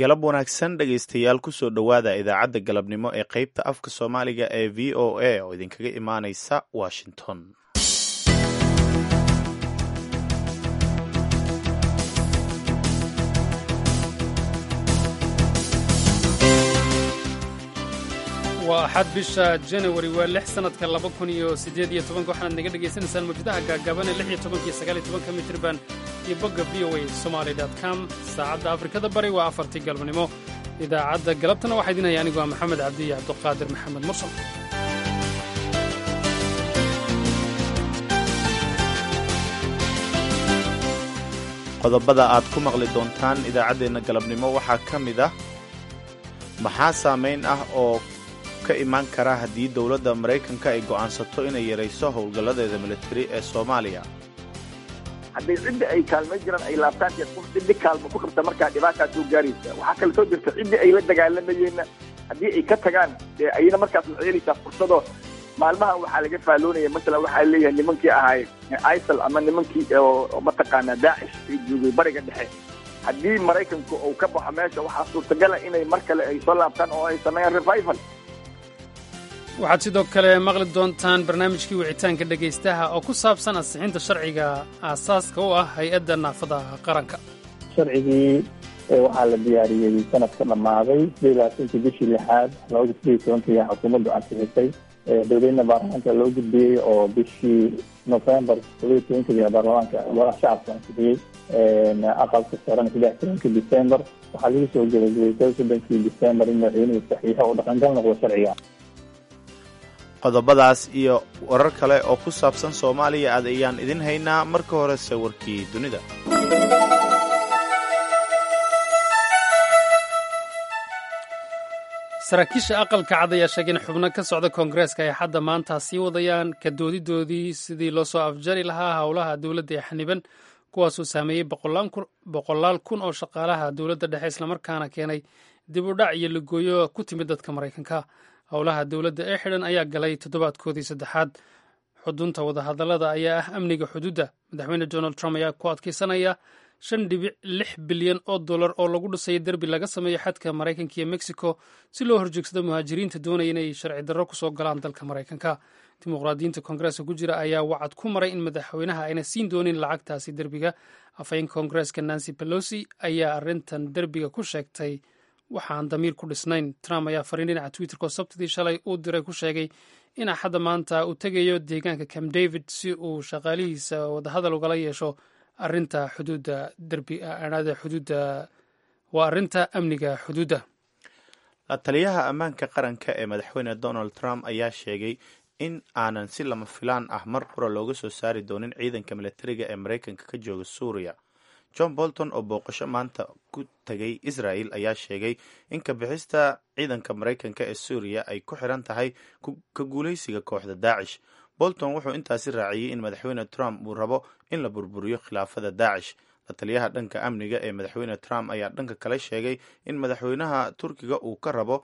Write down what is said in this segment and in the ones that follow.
galab wanaagsan dhegaystayaal kusoo dhowaada idaacadda galabnimo ee qaybta afka soomaaliga ee v o a oo idinkaga imaanaysa washington waa axad bisha janawari waa lix sannadka laba kun iyo siddeed iyo tobanka waxaanaad naga dhegaysanaysaan mawjadaha gaagaaban ee lix iyo tobankiyo sagaal iyo tobanka mitirban iyo bogga v o a somaali dot com saacadda afrikada bari waa afartii galabnimo idaacadda galabtana waxaa idin haya anigu waa maxamed cabdi iyo cabduqaadir maxamed mursal qodobada aad ku maqli doontaan idaacaddeenna galabnimo waxaa ka mid ah maxaa saamayn ah oo ka imaan kara haddii dowladda maraykanka ay go'aansato inay yarayso howlgalladeeda militari ee soomaaliya hadday cidda ay kaalmay jiraan ay laabtaan qof ciddi kaalmo ku qabta markaa dhibaataa soo gaaraysa waxaa kale soo jirta ciddii ay la dagaalamayeenna haddii ay ka tagaan dee ayna markaas waxay helaysaa fursadoo maalmahan waxaa laga faalloonaya masalan waxaa leeyahay nimankii ahaay isal ama nimankii oo mataqaanaa daacish ay joogay bariga dhexe haddii maraykanku uu ka baxo meesha waxaa suurtagala inay mar kale ay soo laabtaan oo ay sameeyaan revival waxaad sidoo kale maqli doontaan barnaamijkii wicitaanka dhegaystaha oo ku saabsan ansixinta sharciga aasaaska u ah hay-adda naafada qaranka sharcigii waxaa la diyaariyey sanadka dhammaaday sideed labaatanki bishii lixaad labada sideed iyo tobankii xukuumaddu ansixisay dowladna baarlamaanka loo gudbiyey oo bishii novembar toddobiyo tobankii baarlamaanka golaha shacabka ansixiyey aqalka sarena saddex tobankii december waxaa lagu soo gebagabeysay soddonkii december in madaxweynuhu saxiixo oo dhaqangal noqdo sharciga qodobadaas iyo warar kale oo ku saabsan soomaaliya aad ayaan idin haynaa marka horese warkii dunida saraakiisha aqalka cad ayaa sheegay in xubno ka socda koongareeska ay xadda maanta sii wadayaan ka doodidoodii sidii loo soo afjari lahaa howlaha dowladda ee xaniban kuwaasoo saameeyey boqolaal kun oo shaqaalaha dowladda dhexe islamarkaana keenay dib u dhac iyo lagooyo ku timid dadka maraykanka howlaha dowladda ee xidhan ayaa galay toddobaadkoodii saddexaad xudunta wadahadallada ayaa ah amniga xuduudda madaxweyne donald trump ayaa ku adkaysanaya shan dhibic lix bilyan oo dollar oo lagu dhisaya derbi laga sameeyo xadka maraykanka iyo mexico si loo horjoogsado muhaajiriinta doonaya inay sharci darro kusoo galaan dalka maraykanka dimuqraadiyiinta koongareeska ku jira ayaa wacad ku maray in madaxweynaha ayna siin doonin lacagtaasi derbiga afhayeenka koongareeska nancy pelosi ayaa arrintan derbiga ku sheegtay waxaan damiir ku dhisnayn trump ayaa fariin dhinaca twitterko sabtidii shalay uu diray ku sheegay in axadda maanta uu tegayo deegaanka camp david si uu shaqaalihiisa wadahadal ugala yeesho arinta xuduudda derbiada xuduudda waa arrinta amniga xuduudda la taliyaha ammaanka qaranka ee madaxweyne donald trump ayaa sheegay in aanan si lama filaan ah mar qura looga soo saari doonin ciidanka militariga ee maraykanka ka jooga suuriya john bolton oo booqasho maanta ku tagay israel ayaa sheegay in ka bixista ciidanka maraykanka ee suuriya ay ku xiran tahay ka guulaysiga kooxda daacish bolton wuxuu intaasi raaciyey in madaxweyne trump uu rabo in la burburiyo khilaafada daacish la taliyaha dhanka amniga ee madaxweyne trump ayaa dhanka kale sheegay in madaxweynaha turkiga uu ka rabo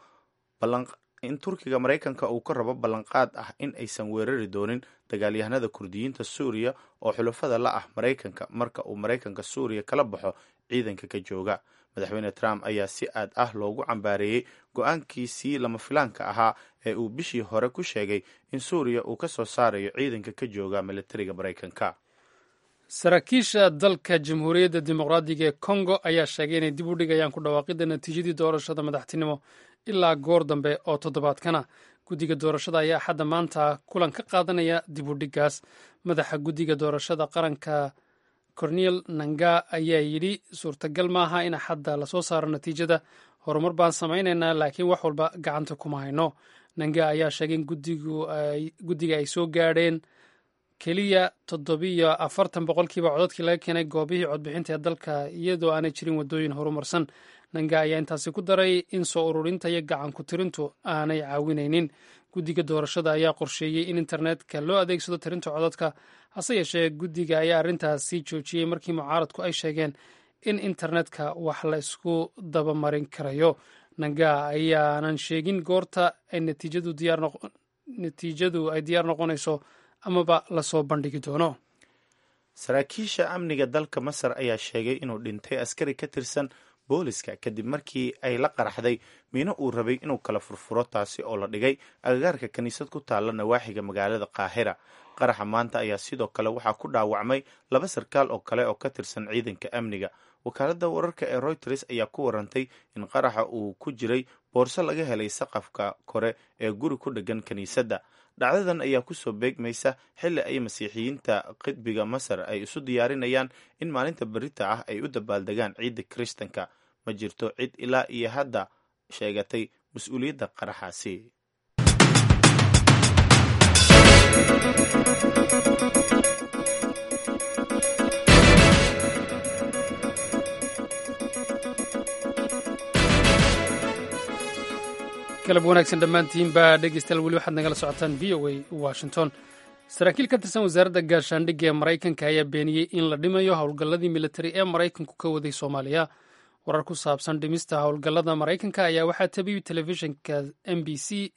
in turkiga maraykanka uu ka rabo ballanqaad ah in aysan weerari doonin dagaalyahanada kurdiyiinta suuriya oo xulafada la ah maraykanka marka uu maraykanka suuriya kala baxo ciidanka ka jooga madaxweyne trump ayaa si aad ah loogu cambaareeyey go-aankiisii lama filaanka ahaa ee uu bishii hore ku sheegay in suuriya uu ka soo saarayo ciidanka ka jooga militariga maraykanka saraakiisha dalka jamhuuriyadda dimuqraadiga ee kongo ayaa sheegay inay dib u dhigayaan ku dhawaaqidda natiijadii doorashada madaxtinimo ilaa goor dambe oo toddobaadkana guddiga doorashada ayaa axadda maanta kulan ka qaadanaya dib u dhiggaas madaxa guddiga doorashada qaranka cornel nanga ayaa yidhi suurtagal maaha in axadda lasoo saaro natiijada horumar baan samaynaynaa laakiin wax walba gacanta kuma hayno nanga ayaa sheegay in guddiga ay soo gaadheen keliya toddobiyo afartan boqolkiiba codadkii laga keenay goobihii codbixinta ee dalka iyadoo aanay jirin waddooyin horumarsan nanga ayaa intaasi ku daray in soo ururinta iyo gacan ku tirintu aanay caawinaynin guddiga doorashada ayaa qorsheeyey in internetka loo adeegsado tirinta codadka hase yeeshee guddiga ayaa arrintaasi joojiyey markii mucaaradku ay sheegeen in internetka wax la isku dabamarin karayo nanga ayaanan sheegin goorta ay natiijadu ay diyaar noqonayso amaba lasoo bandhigi doono saraakiisha amniga dalka masar ayaa sheegay inuu dhintay askari ka tirsan booliska kadib markii ay la qaraxday miino uu rabay inuu kala furfuro taasi oo la dhigay agagaarka kiniisad ku taalla nawaaxiga magaalada qaahira qaraxa maanta ayaa sidoo kale waxaa ku dhaawacmay laba sarkaal oo kale oo ka tirsan ciidanka amniga wakaaladda wararka ee reuters ayaa ku warantay in qaraxa uu ku jiray boorso laga helay saqafka kore ee guri ku dheggan kiniisadda dhacdadan ayaa kusoo beegmaysa xilli ay masiixiyiinta qidbiga masar ay isu diyaarinayaan in maalinta berita ah ay u dabaaldegaan ciidda kiristanka ma jirto cid ilaa iyo hadda sheegatay mas-uuliyadda qaraxaasi galab wanaagsan dhammaantiinba dhegeystayaal weli waxaad nagala socotaan v o a washington saraakiil ka tirsan wasaaradda gaashaandhigga ee maraykanka ayaa beeniyey in la dhimayo howlgalladii militari ee maraykanku ka waday soomaaliya warar ku saabsan dhimista howlgallada maraykanka ayaa waxaa tabiyey telefishinka m b c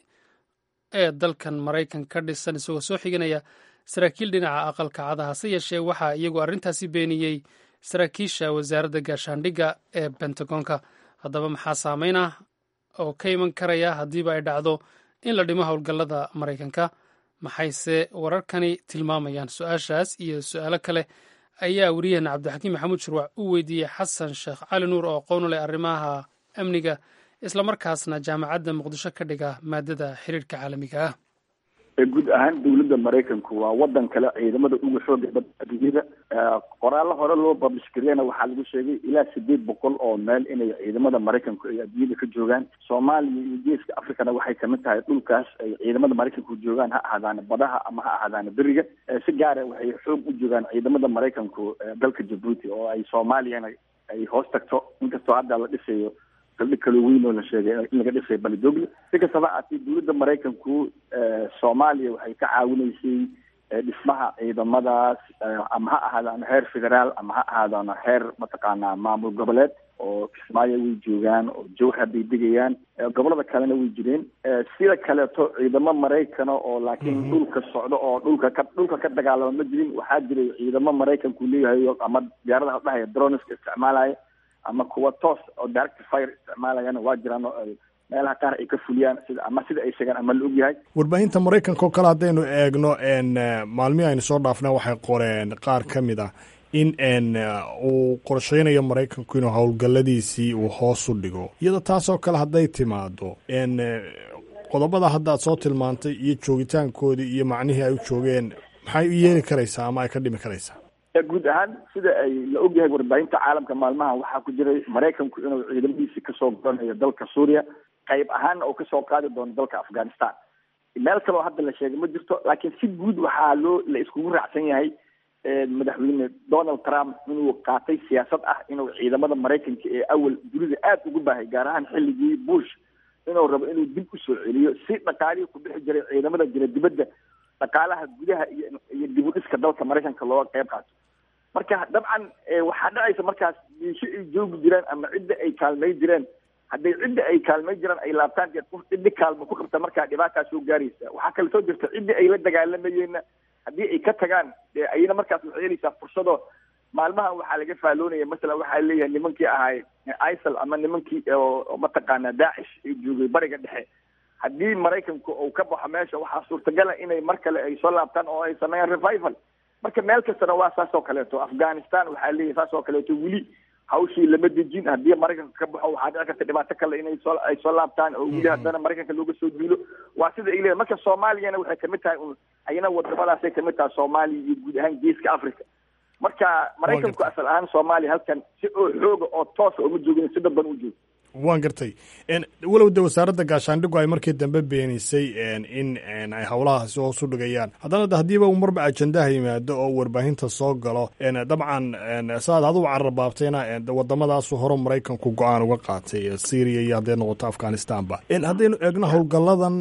ee dalkan maraykan ka dhisan isagoo soo xiganaya saraakiil dhinaca aqalka cada hase yeeshee waxaa iyagoo arrintaasi beeniyey saraakiisha wasaaradda gaashaandhigga ee bentagonka haddaba maxaa saameyn ah oo ka iman karaya haddiiba ay dhacdo in la dhimo howlgallada maraykanka maxayse wararkani tilmaamayaan su-aashaas iyo su-aalo kale ayaa wariyaheena cabdixakiim maxamuud shurwac u weydiiyey xasan sheekh cali nuur oo aqoon u leh arrimaha amniga islamarkaasna jaamacadda muqdisho ka dhiga maadada xiriirka caalamiga ah guud ahaan dawladda maraykanku waa wadan kale ciidamada uga xooga badda adduunyada qoraallo hore loo bablish gariyana waxaa lagu sheegay ilaa sideed boqol oo meel inay ciidamada maraykanku ay adduunyada ka joogaan soomaaliya iyo geeska africana waxay kamid tahay dhulkaas ay ciidamada maraykanku joogaan ha ahaadaana badaha ama ha ahaadaana beriga si gaara waxay xoog u joogaan ciidamada maraykanku dalka jabuuti oo ay soomaaliyana ay hoos tagto inkastoo hadda la dhisayo saldhig kaloo weyn oo la sheegay in laga dhisay balidogle si kastaba haatee dawladda maraykanku soomaaliya waxay ka caawinaysay dhismaha ciidamadaas ama ha ahaadaano heer federaal ama ha ahaadaano heer mataqaanaa maamul goboleed oo kismaayo way joogaan oo jowhar bay degayaan gobolada kalena way jireen sida kaleeto ciidamo maraykana oo laakiin dhulka socdo oo dhulka ka dhulka ka dagaalama ma jirin waxaa jiray ciidamo maraykanku leeyahay ama diyaaradaha dhahaya droneska isticmaalaya ama kuwa toos oo direct fire isticmaalayana waa jiraan oo ay meelaha qaar ay ka fuliyaan sida ama sida ay sheegaan ama la ogyahay warbaahinta maraykanka oo kale haddaynu eegno maalmihii aynu soo dhaafna waxay qoreen qaar ka mid ah in uu qorsheynayo maraykanku inuu howlgalladiisii uu hoos u dhigo iyadoo taasoo kale hadday timaado qodobada hadda aad soo tilmaantay iyo joogitaankoodii iyo macnihii ay u joogeen maxay u yeeli karaysaa ama ay ka dhimi karaysaa guud ahaan sida ay la ogyahay warbaahinta caalamka maalmaha waxaa ku jiray maraykanku inuu ciidamadiisi kasoo goranayo dalka suuriya qayb ahaanna oo kasoo qaadi doono dalka afghanistan meel kaleo hadda la sheegay ma jirto laakiin si guud waxaa loo la iskugu raacsan yahay madaxweyne donald trump inuu qaatay siyaasad ah inuu ciidamada maraykanka ee awal dunida aada ugu baahay gaar ahaan xilligii bush inuu rabo inuu dib usoo celiyo si dhaqaalihii ku bixi jiray ciidamada jira dibadda dhaqaalaha gudaha iyo iyo dib u dhiska dalka maraykanka looga qayb qaato marka dabcan waxaa dhacaysa markaas diisho ay joogi jireen ama cidda ay kaalmay jireen hadday cidda ay kaalmay jireen ay laabtaan dee qof ciddi kaalmo ku qabta markaa dhibaataa soo gaaraysa waxaa kale soo jirta ciddi ay la dagaalamayeenna haddii ay ka tagaan dee ayna markaas waxay helaysaa fursado maalmahan waxaa laga faaloonaya masalan waxaa leeyahay nimankii ahay isal ama nimankii oo mataqaanaa daacish ay joogay bariga dhexe haddii maraykanku uu ka baxo meesha waxaa suurtagala inay mar kale ay soo laabtaan oo ay sameeyaan revival marka meel kastana waa saas oo kaleeto afghanistan waxaa leeyahay saas oo kaleeto weli hawshii lama dejin haddii maraykanka ka baxo waxaa dhici karta dhibaato kale inay soo ay soo laabtaan oo weli haddana maraykanka looga soo duulo waa sida ay leeyahay marka soomaaliyana waxay kamid tahay un ayana wadamadaasay kamid tahay soomaaliya iyo guud ahaan geeska africa marka maraykanku asal ahaan soomaaliya halkan si oo xooga oo toosa uma joogin si dadban u joogo waan gartay walow de wasaaradda gaashaandhigu ay markii dambe beenisay in ay howlahaasi hoos u dhigayaan haddana de haddiiba uu marba ajendaha yimaado oo warbaahinta soo galo dabcan saaad adigu cararbaabtayna waddamadaasu hore maraykanku go-aan uga qaatay syria iyo hadday noqoto afghanistanba haddaynu eegno howlgalladan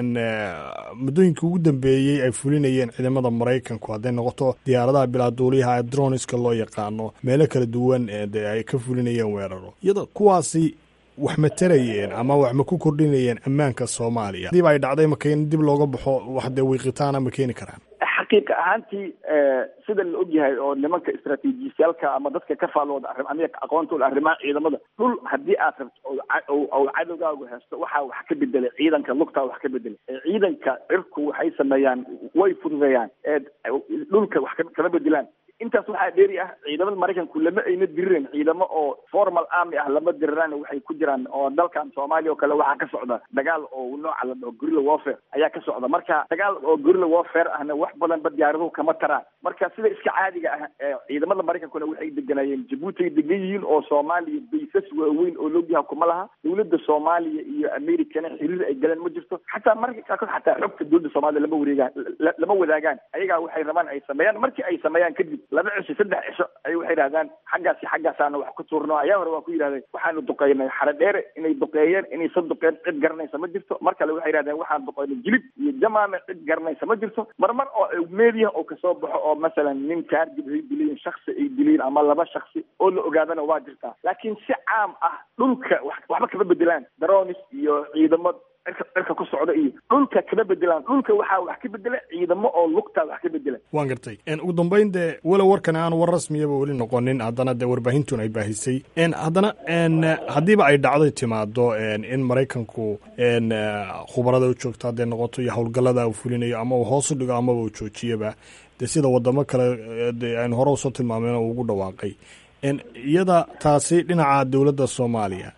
muddooyinka ugu dambeeyey ay fulinayeen ciidamada maraykanku hadday noqoto diyaaradaha bilaaduuliyaha droniska loo yaqaano meelo kala duwan de ay ka fulinayeen weeraro iyadoo kuwaasi wax ma tarayeen ama wax ma ku kordhinayeen ammaanka soomaaliya hadiiba ay dhacday maka in dib looga baxo wax dee wiiqitaana ma keeni karaan xaqiiqa ahaantii sida la ogyahay oo nimanka istraatiijiyaalka ama dadka ka faallooda arrim amiga aqoontooda arrimaha ciidamada dhul haddii aad rabto oo cadowgaagu haysto waxaa wax ka bedelay ciidanka lugtaa wax ka bedelay ciidanka cirku waxay sameeyaan way fududeeyaan dhulka wax kama bedelaan intaas waxaa dheeri ah ciidamada maraykanku lama ayna dirireen ciidamo oo formal army ah lama diriraan waxay ku jiraan oo dalkan soomaaliya oo kale waxaa ka socda dagaal oo nooca la dhaho gorilla warfare ayaa ka socda marka dagaal oo gorilla warfare ahna wax badanba diyaaraduhu kama taraan marka sida iska caadiga ah ciidamada maraykankuna waxay deganayeen jabuuti ay degan yihiin oo soomaaliya baysas waaweyn oo logyaha kuma laha dowladda soomaaliya iyo americana xiriir ay galeen ma jirto xataa marka qaarkood xataa xogta dowladda soomaaliya lama wareegaan lama wadaagaan ayagaa waxay rabaan ay sameeyaan markii ay sameeyaan kadib laba cisho saddex cisho ay waxay yidhahdaan xaggaasi xaggaasaana wax ku tuurno ayaa hore waa ku yidhahdeen waxaanu duqeynay xare dheere inay duqeeyeen inaysan duqeen cid garanaysa ma jirto mar kale waxay yidhahdeen waxaan duqeynay jilib iyo jamaame cid garanaysa ma jirto marmar oo media oo kasoo baxo oo masalan nin kaargib ay dileen shaksi ay dileen ama laba shaksi oo la ogaadana waa jirtaa laakiin si caam ah dhulka waxba kama bedelaan daronis iyo ciidamo cirka cirka ku socda iyo dhulka kama bedelaan dhulka waxaa wax ka bedela ciidamo oo lugtaa wax ka bedela waan gartay ugu dambeyn dee walow warkan aan war rasmiyaba weli noqonin haddana dee warbaahintun ay baahisay haddana haddiiba ay dhacday timaado in maraykanku khubarada u joogto hadday noqoto iyo howlgallada uu fulinayo ama uu hoos u dhigo amaba uu joojiyaba dee sida wadamo kale de aynu hore usoo tilmaameen oo ugu dhawaaqay iyada taasi dhinaca dowladda soomaaliya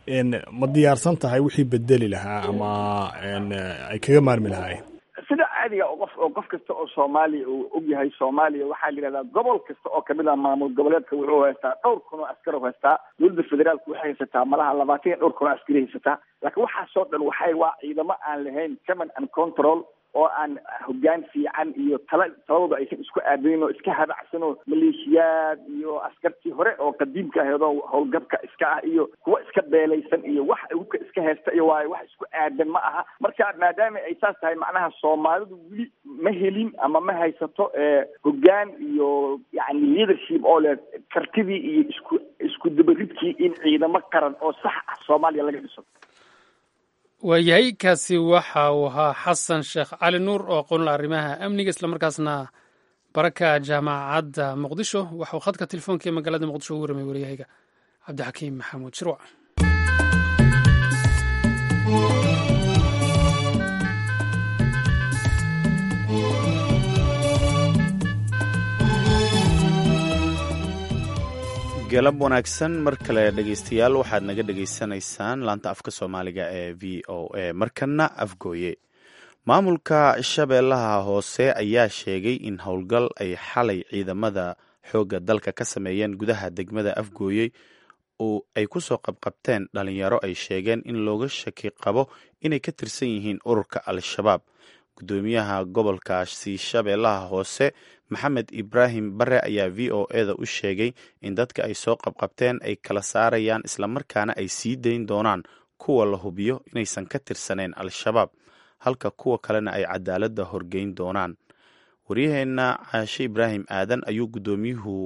ma diyaarsan tahay wixii bedeli lahaa ama ay kaga maarmi lahaayeen sida caadiga oo qof oo qof kasta oo soomaaliya uu ogyahay soomaaliya waxaa la yidhahdaa gobol kasta oo kamid ah maamul goboleedka wuxuu haystaa dhowr kun oo askar oo haystaa dowladda federaalku waxay haysataa malaha labaatan iyo dhowr kun oo askari haysataa laakiin waxaasoo dhan waxay waa ciidamo aan lahayn command and control oo aan hoggaan fiican iyo tala taladooda aysan isku aadayn oo iska habacsan oo maleeshiyaad iyo askartii hore oo qadiimka ahayd oo howlgabka iska ah iyo kuwa iska beelaysan iyo wax uka iska haysta iyo waayo wax isku aadan ma aha marka maadaama ay saas tahay macnaha soomaalidu weli ma helin ama ma haysato hoggaan iyo yani leadership oo leh kartidii iyo isku isku dabaridkii in ciidamo qaran oo sax ah soomaaliya laga dhiso waayahay kaasi waxa uu ahaa xasan sheekh cali nuur oo aqoonla arrimaha amniga islamarkaasna baraka jaamacadda muqdisho waxauu khadka telefoonka ee magaalada muqdisho ugu waramay waryahayga cabdixakiim maxamuud shirwac galab wanaagsan mar kale dhegeystayaal waxaad naga dhegaysanaysaan laanta afka soomaaliga ee v o a markana afgooye maamulka shabeellaha hoose ayaa sheegay in howlgal ay xalay ciidamada xoogga dalka ka sameeyeen gudaha degmada afgooye oo ay ku soo qabqabteen dhalinyaro ay sheegeen in looga shaki qabo inay ka tirsan yihiin ururka al-shabaab guddoomiyaha gobolkaasi shabeellaha hoose maxamed ibraahim bare ayaa v o eda u sheegay in dadka ay soo qabqabteen ay kala saarayaan islamarkaana ay sii dayn doonaan kuwa la hubiyo inaysan ka tirsaneen al-shabaab halka kuwa kalena ay cadaaladda horgeyn doonaan waryaheenna caashe ibraahim aadan ayuu guddoomiyuhu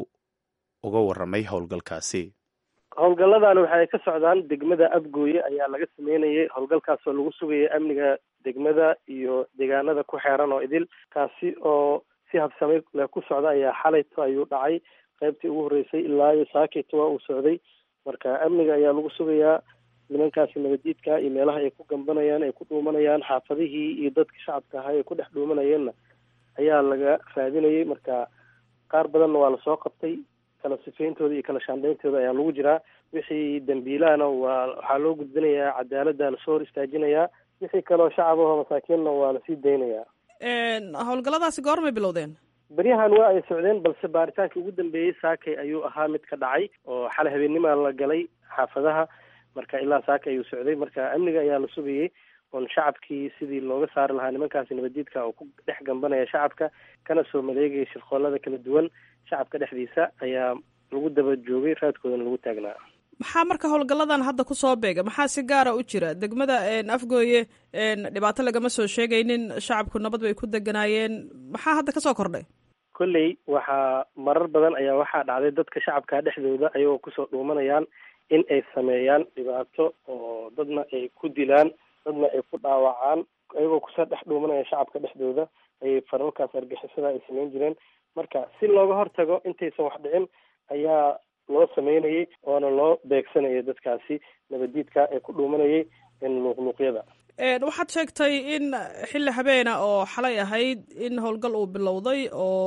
uga waramay howlgalkaasi howlgalladan waxay ka socdaan degmada abgooye ayaa laga sameynayay howlgalkaasoo lagu sugayay amniga degmada iyo deegaanada ku xeeran oo idil kaasi oo si habsamay le ku socda ayaa xalayto ayuu dhacay qaybtii ugu horreysay ilaa iyo saakito waa uu socday marka amniga ayaa lagu sugayaa nimankaasi nabadiidka iyo meelaha ay ku gambanayaan ay ku dhuumanayaan xaafadihii iyo dadka shacabka ahaa ay ku dhex dhuumanayeenna ayaa laga raadinayay marka qaar badanna waa lasoo qabtay kala sifeyntooda iyo kala shaandheyntooda ayaa lagu jiraa wixii dambiilahana waa waxaa loo gudbinayaa cadaaladda lasoo hor istaajinayaa wixii kaleo shacab aho masaakiinna waa lasii daynayaa howlgalladaasi goormay bilowdeen beryahan waa ay socdeen balse baaritaankii ugu dambeeyey saakay ayuu ahaa mid ka dhacay oo xalay habeenimaa la galay xaafadaha marka ilaa saakay ayuu socday marka amniga ayaa la sugayay oon shacabkii sidii looga saari lahaa nimankaasi nabadiidka oo ku dhex gambanaya shacabka kana soo maleegaya shirqoolada kala duwan shacabka dhexdiisa ayaa lagu daba joogay raadkoodana lagu taagnaa maxaa marka howlgalladan hadda kusoo beega maxaa si gaara u jira degmada afgooye dhibaato lagama soo sheegaynin shacabku nabad bay ku deganaayeen maxaa hadda kasoo kordhay kolley waxaa marar badan ayaa waxaa dhacday dadka shacabka dhexdooda ayagoo kusoo dhuumanayaan in ay sameeyaan dhibaato oo dadna ay ku dilaan dadna ay ku dhaawacaan iyagoo kusoo dhex dhuumanaya shacabka dhexdooda ayay faralkaas argixisada ay sameyn jireen marka si looga hortago intaysan wax dhicin ayaa loo sameynayay oona loo beegsanayay dadkaasi nabadiidka ee ku dhuumanayay luuqluuqyada waxaad sheegtay in xilli habeena oo xalay ahayd in howlgal uu bilowday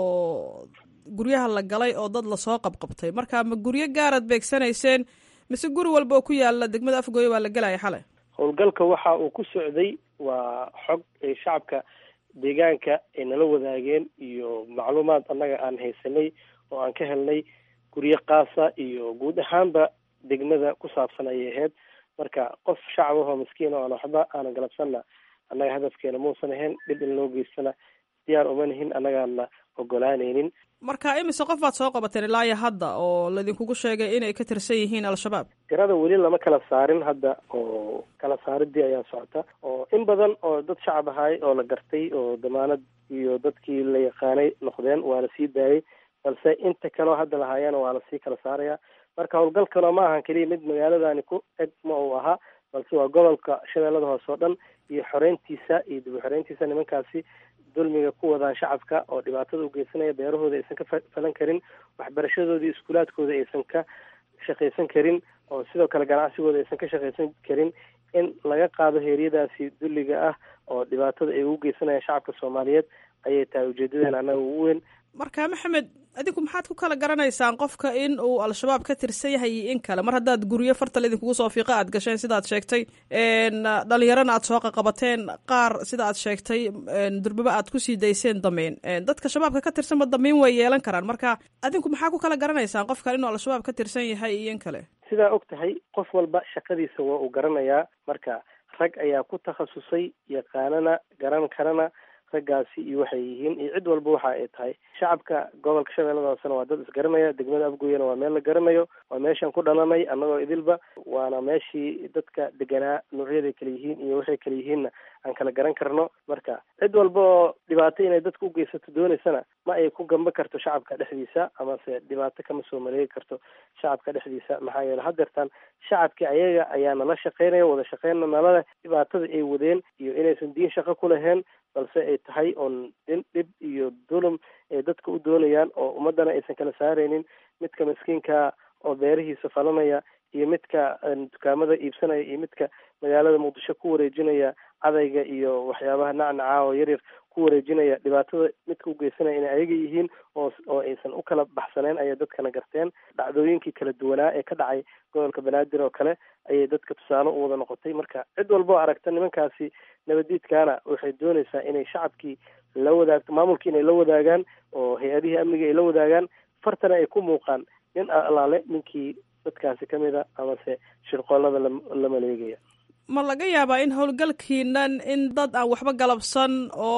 oo guryaha la galay oo dad lasoo qabqabtay marka ma guryo gaaraad beegsanayseen mise guri walba oo ku yaala degmada afgooye waa la gelaya xalay howlgalka waxa uu ku socday waa xog ay shacabka deegaanka ay nala wadaageen iyo macluumaad annaga aan haysanay oo aan ka helnay guryo kaasa iyo guud ahaanba degmada ku saabsan ayay ahayd marka qof shacab ahoo miskiin oo aan waxba aanan galabsanna annaga hadafkeena muusan ahayn dhib in loo geystana diyaar uma nihin annagaana ogolaanaynin marka imise qof baad soo qabateen ilaa iyo hadda oo laydinkugu sheegay inay ka tirsan yihiin al-shabaab tirada weli lama kala saarin hadda oo kala saaridii ayaa socota oo in badan oo dad shacab ahaay oo la gartay oo damaanad iyo dadkii la yaqaanay noqdeen waa la sii daayay balse inta kaleo hadda lahaayana waa lasii kala saaraya marka howlgalkana ma ahan keliya mid magaaladani ku eg ma uu ahaa balse waa gobolka shabeellada hoose oo dhan iyo xoreyntiisa iyo dib u xoreyntiisa nimankaasi dulmiga ku wadaan shacabka oo dhibaatada u geysanaya beerahooda aysan ka falan karin waxbarashadoodii iskuulaadkooda aysan ka shaqaysan karin oo sidoo kale ganacsigooda aysan ka shaqaysan karin in laga qaado heeryadaasi dulliga ah oo dhibaatada ay ugu geysanayaan shacabka soomaaliyeed ayay tahay ujeedadeena annaga ugu weyn marka maxamed adinku maxaad ku kala garanaysaan qofka in uu al-shabaab ka tirsan yahay iyo in kale mar haddaad guryo fartal idinkugu soo fiiqa aad gasheen sidaad sheegtay dhalinyarana aad soo qaqabateen qaar sida aad sheegtay durbaba aad kusii dayseen dameyn dadka shabaabka ka tirsanba dameyn way yeelan karaan marka adinku maxaa ku kala garanaysaan qofkan inuu al-shabaab ka tirsan yahay iyo in kale sidaa og tahay qof walba shaqadiisa waa uu garanayaa marka rag ayaa ku takhasusay yaqaanana garan karana raggaasi iyo waxay yihiin iyo cid walba waxa ay tahay shacabka gobolka shabeellada hoosena waa dad isgaranaya degmada afgooyana waa meel la garanayo waa meeshaan ku dhalanay annagoo idilba waana meeshii dadka deganaa noocyaday kala yihiin iyo waxay kala yihiinna aan kala garan karno marka cid walba oo dhibaato inay dadka u geysato doonaysana ma ay ku gamba karto shacabka dhexdiisa amase dhibaato kama soo maleegi karto shacabka dhexdiisa maxaa yeele hadeertaan shacabki ayaga ayaa nala shaqeynaya wada shaqeynna nalale dhibaatada ay wadeen iyo inaysan diin shaqo ku lahayn balse ay tahay oon din dhib iyo dulum ay dadka u doonayaan oo ummadana aysan kala saaraynin midka miskiinka oo beerihiisa falanaya iyo midka dukaamada iibsanaya iyo midka magaalada muqdisho ku wareejinaya cadayga iyo waxyaabaha nacnaca oo yaryar ku wareejinaya dhibaatada midka u geysanaya inay ayaga yihiin oo oo aysan u kala baxsaneen ayay dadkana garteen dhacdooyinkii kala duwanaa ee ka dhacay gobolka banaadir oo kale ayay dadka tusaale u wada noqotay marka cid walba oo aragta nimankaasi nabadiidkaana waxay doonaysaa inay shacabkii la wadaagto maamulkii inay la wadaagaan oo hay-adihii amniga ay la wadaagaan fartana ay ku muuqaan nin alaale ninkii dadkaasi ka mid a amase shirqoolada la maleegaya ma laga yaabaa in howlgalkiinan in dad aan waxba galabsan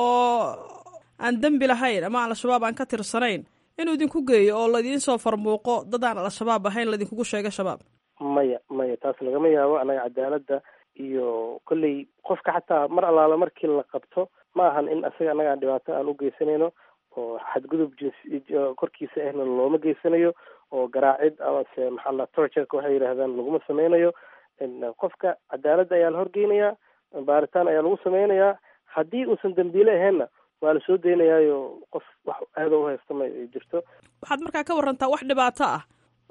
oo aan dembi lahayn ama al-shabaab aan ka tirsanayn inuu idinku geeyo oo laidiin soo farmuuqo dad aan al-shabaab ahayn laidinkugu sheega shabaab maya maya taas lagama yaabo annaga cadaaladda iyo kolley qofka xataa mar allaala markii la qabto ma ahan in asaga annaga aan dhibaato aan u geysanayno oo xadgudub jinsi korkiisa ahna looma geysanayo oo garaacid amase maxaa la torturka waxay yidhaahdaan laguma sameynayo qofka cadaaladda ayaa la horgeynayaa baaritaan ayaa lagu sameynayaa haddii uusan dembiile ahaynna waa la soo daynayaayo qof wax aada u haysta ma jirto waxaad markaa ka warantaa wax dhibaato ah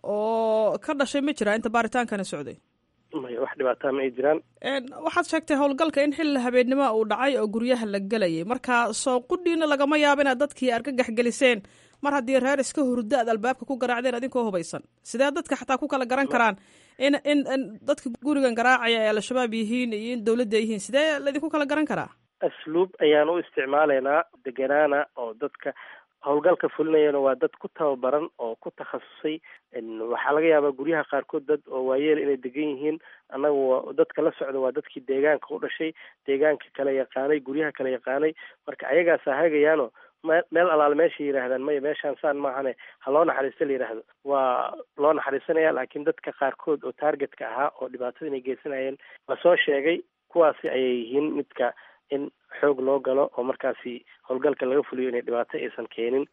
oo ka dhashay ma jira inta baaritaankani socday maya wax dhibaataa ma ay jiraan waxaad sheegtay howlgalka in xilli habeennimo uu dhacay oo guryaha la gelayay marka soo qudhiina lagama yaabo inaad dadkii argagax geliseen mar haddii reer iska hurdo aad albaabka ku garaacdeen adinkoo hubaysan sidee dadka xataa ku kala garan karaan in in in dadka gurigan garaacaya ay al-shabaab yihiin iyo in dawladda yihiin sidee laydinku kala garan karaa asluub ayaan u isticmaalaynaa deganaana oo dadka howlgalka fulinayana waa dad ku tababaran oo ku takhasusay waxaa laga yaabaa guryaha qaarkood dad oo waayeel inay degan yihiin annaga waa dadka la socda waa dadkii deegaanka u dhashay deegaanka kala yaqaanay guryaha kala yaqaanay marka ayagaasa hagayaano meel alaal meeshay yidhaahdaan maya meeshaan saan maahane ha loo naxariista la yidhaahdo waa loo naxariisanaya laakiin dadka qaarkood oo targetka ahaa oo dhibaatada inay geysanayeen lasoo sheegay kuwaasi ayay yihiin midka in xoog loo galo oo markaasi howlgalka laga fuliyo inay dhibaato aysan keenin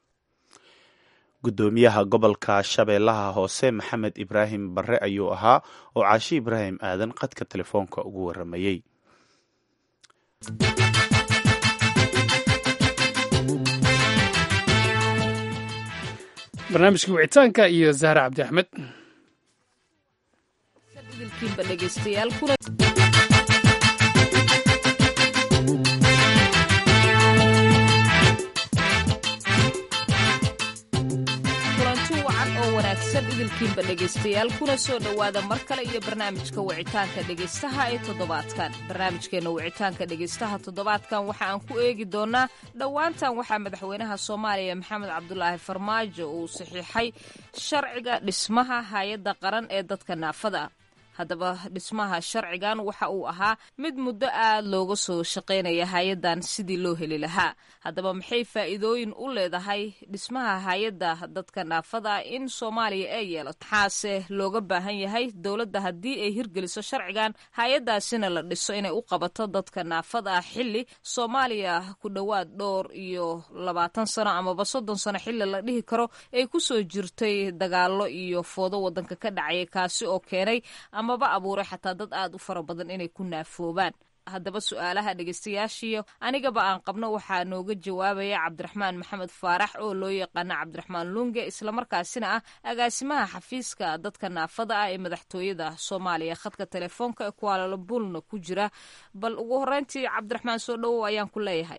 guddoomiyaha gobolka shabeellaha hoose maxamed ibraahim barre ayuu ahaa oo caashi ibraahim aadan qadka telefoonka ugu waramayey barnaamijkii wicitaanka iyo zahra cabdi axmed idilkiinba dhegaystayaal kuna kulanti wacan oo wanaagsan idilkiinba dhegaystayaal kuna soo dhowaada mar kale iyo barnaamijka wicitaanka dhegaystaha ee toddobaadkan barnaamijkeena wicitaanka dhegaystaha toddobaadkan waxa aan ku eegi doonaa dhowaantan waxaa madaxweynaha soomaaliya maxamed cabdulaahi farmaajo uu saxiixay sharciga dhismaha hay-adda qaran ee dadka naafada ah haddaba dhismaha sharcigan waxa uu ahaa mid muddo aad looga soo shaqaynaya hay-addan sidii loo heli lahaa haddaba maxay faa'iidooyin u leedahay dhismaha hay-adda dadka naafada ah in soomaaliya ay yeelato maxaase looga baahan yahay dowladda haddii ay hirgeliso sharcigan hay-addaasina la dhiso inay u qabato dadka naafada ah xilli soomaaliya ku dhowaad dhowr iyo labaatan sano amaba soddon sano xilli la dhihi karo ay kusoo jirtay dagaallo iyo foodo waddanka ka dhacaya kaasi oo keenay amaba abuuray xataa dad aad u fara badan inay ku naafoobaan haddaba su-aalaha dhegaystayaashiyo anigaba aan qabno waxaa nooga jawaabaya cabdiraxmaan maxamed faarax oo loo yaqaana cabdiraxmaan lunge islamarkaasina ah agaasimaha xafiiska dadka naafada ah ee madaxtooyada soomaaliya khadka telefoonka ee kuaalalabulna ku jira bal ugu horeyntii cabdiraxmaan soo dhowow ayaan ku leeyahay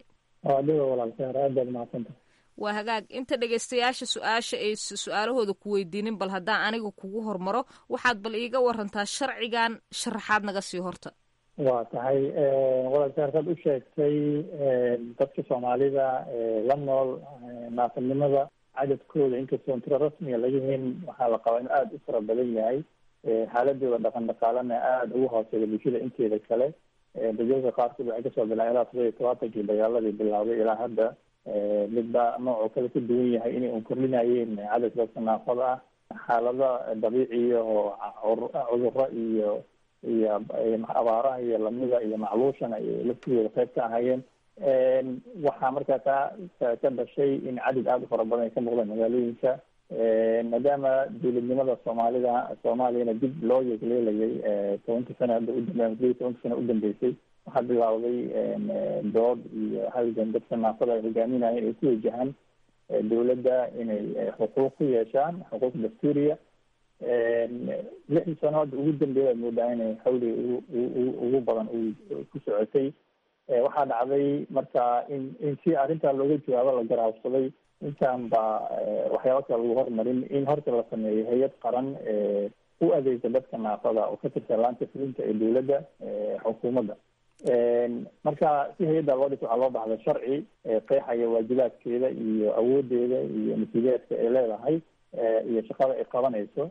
waa hagaag inta dhegaystayaasha su-aasha ay su-aalahooda ku weydiinin bal haddaan aniga kugu hormaro waxaad bal iiga warantaa sharcigan sharaxaad naga sii horta waa tahay walaalkaarkaad u sheegtay dadka soomaalida la nool naafanimada cadadkooda inkastoon tiro rasmiga laga hen waxaa la qabaa inuu aada u fara badan yahay xaaladooda dhaqan dhaqaalana aada ugu hooseeya bulshada inteeda kale dadweyka qaarkood waxay kasoo bilaabeen ilaa todoba iyo tobaatankii dagaaladii bilaabay ilaa hadda midba noocoo kale ka duwan yahay inay un kordhinayeen cadadka dadka naafada ah xaalada dabiiciya oo cuduro iyo iyo abaaraha iyo lamida iyo macluushana ay laftigooda qayb ka ahaayeen waxaa markaa taa ka dhashay in cadad aada u fara badan ay ka muuqdaan magaalooyinka maadaama dowladnimada soomaalida soomaaliyana dib loo yegleelayay tobankii sana hadda udambe tobankii sana udambeysay waxaa bilaawday dood iyo halgan dadka naafada ay hogaaminayeen ay ku wajahaan dowladda inay xuquuq ku yeeshaan xuquuq dastuuriya lixdii sano hadda ugu dambeeya ad moodaa inay xawli ugu ugu badan ku socotay waxaa dhacday marka in in si arrintaa looga jawaabo la garaabsaday intaan ba waxyaaba kale lagu hormarin in horta la sameeyo hay-ad qaran u adeegta dadka naafada oo ka tirsan laanta fulinta ee dowladda xukuumadda marka si hay-adda loo dhisa waxaa loo baxday sharci qeexaya waajibaadkeeda iyo awoodeeda iyo mas-uuliyaadka ay leedahay iyo shaqada ay qabanayso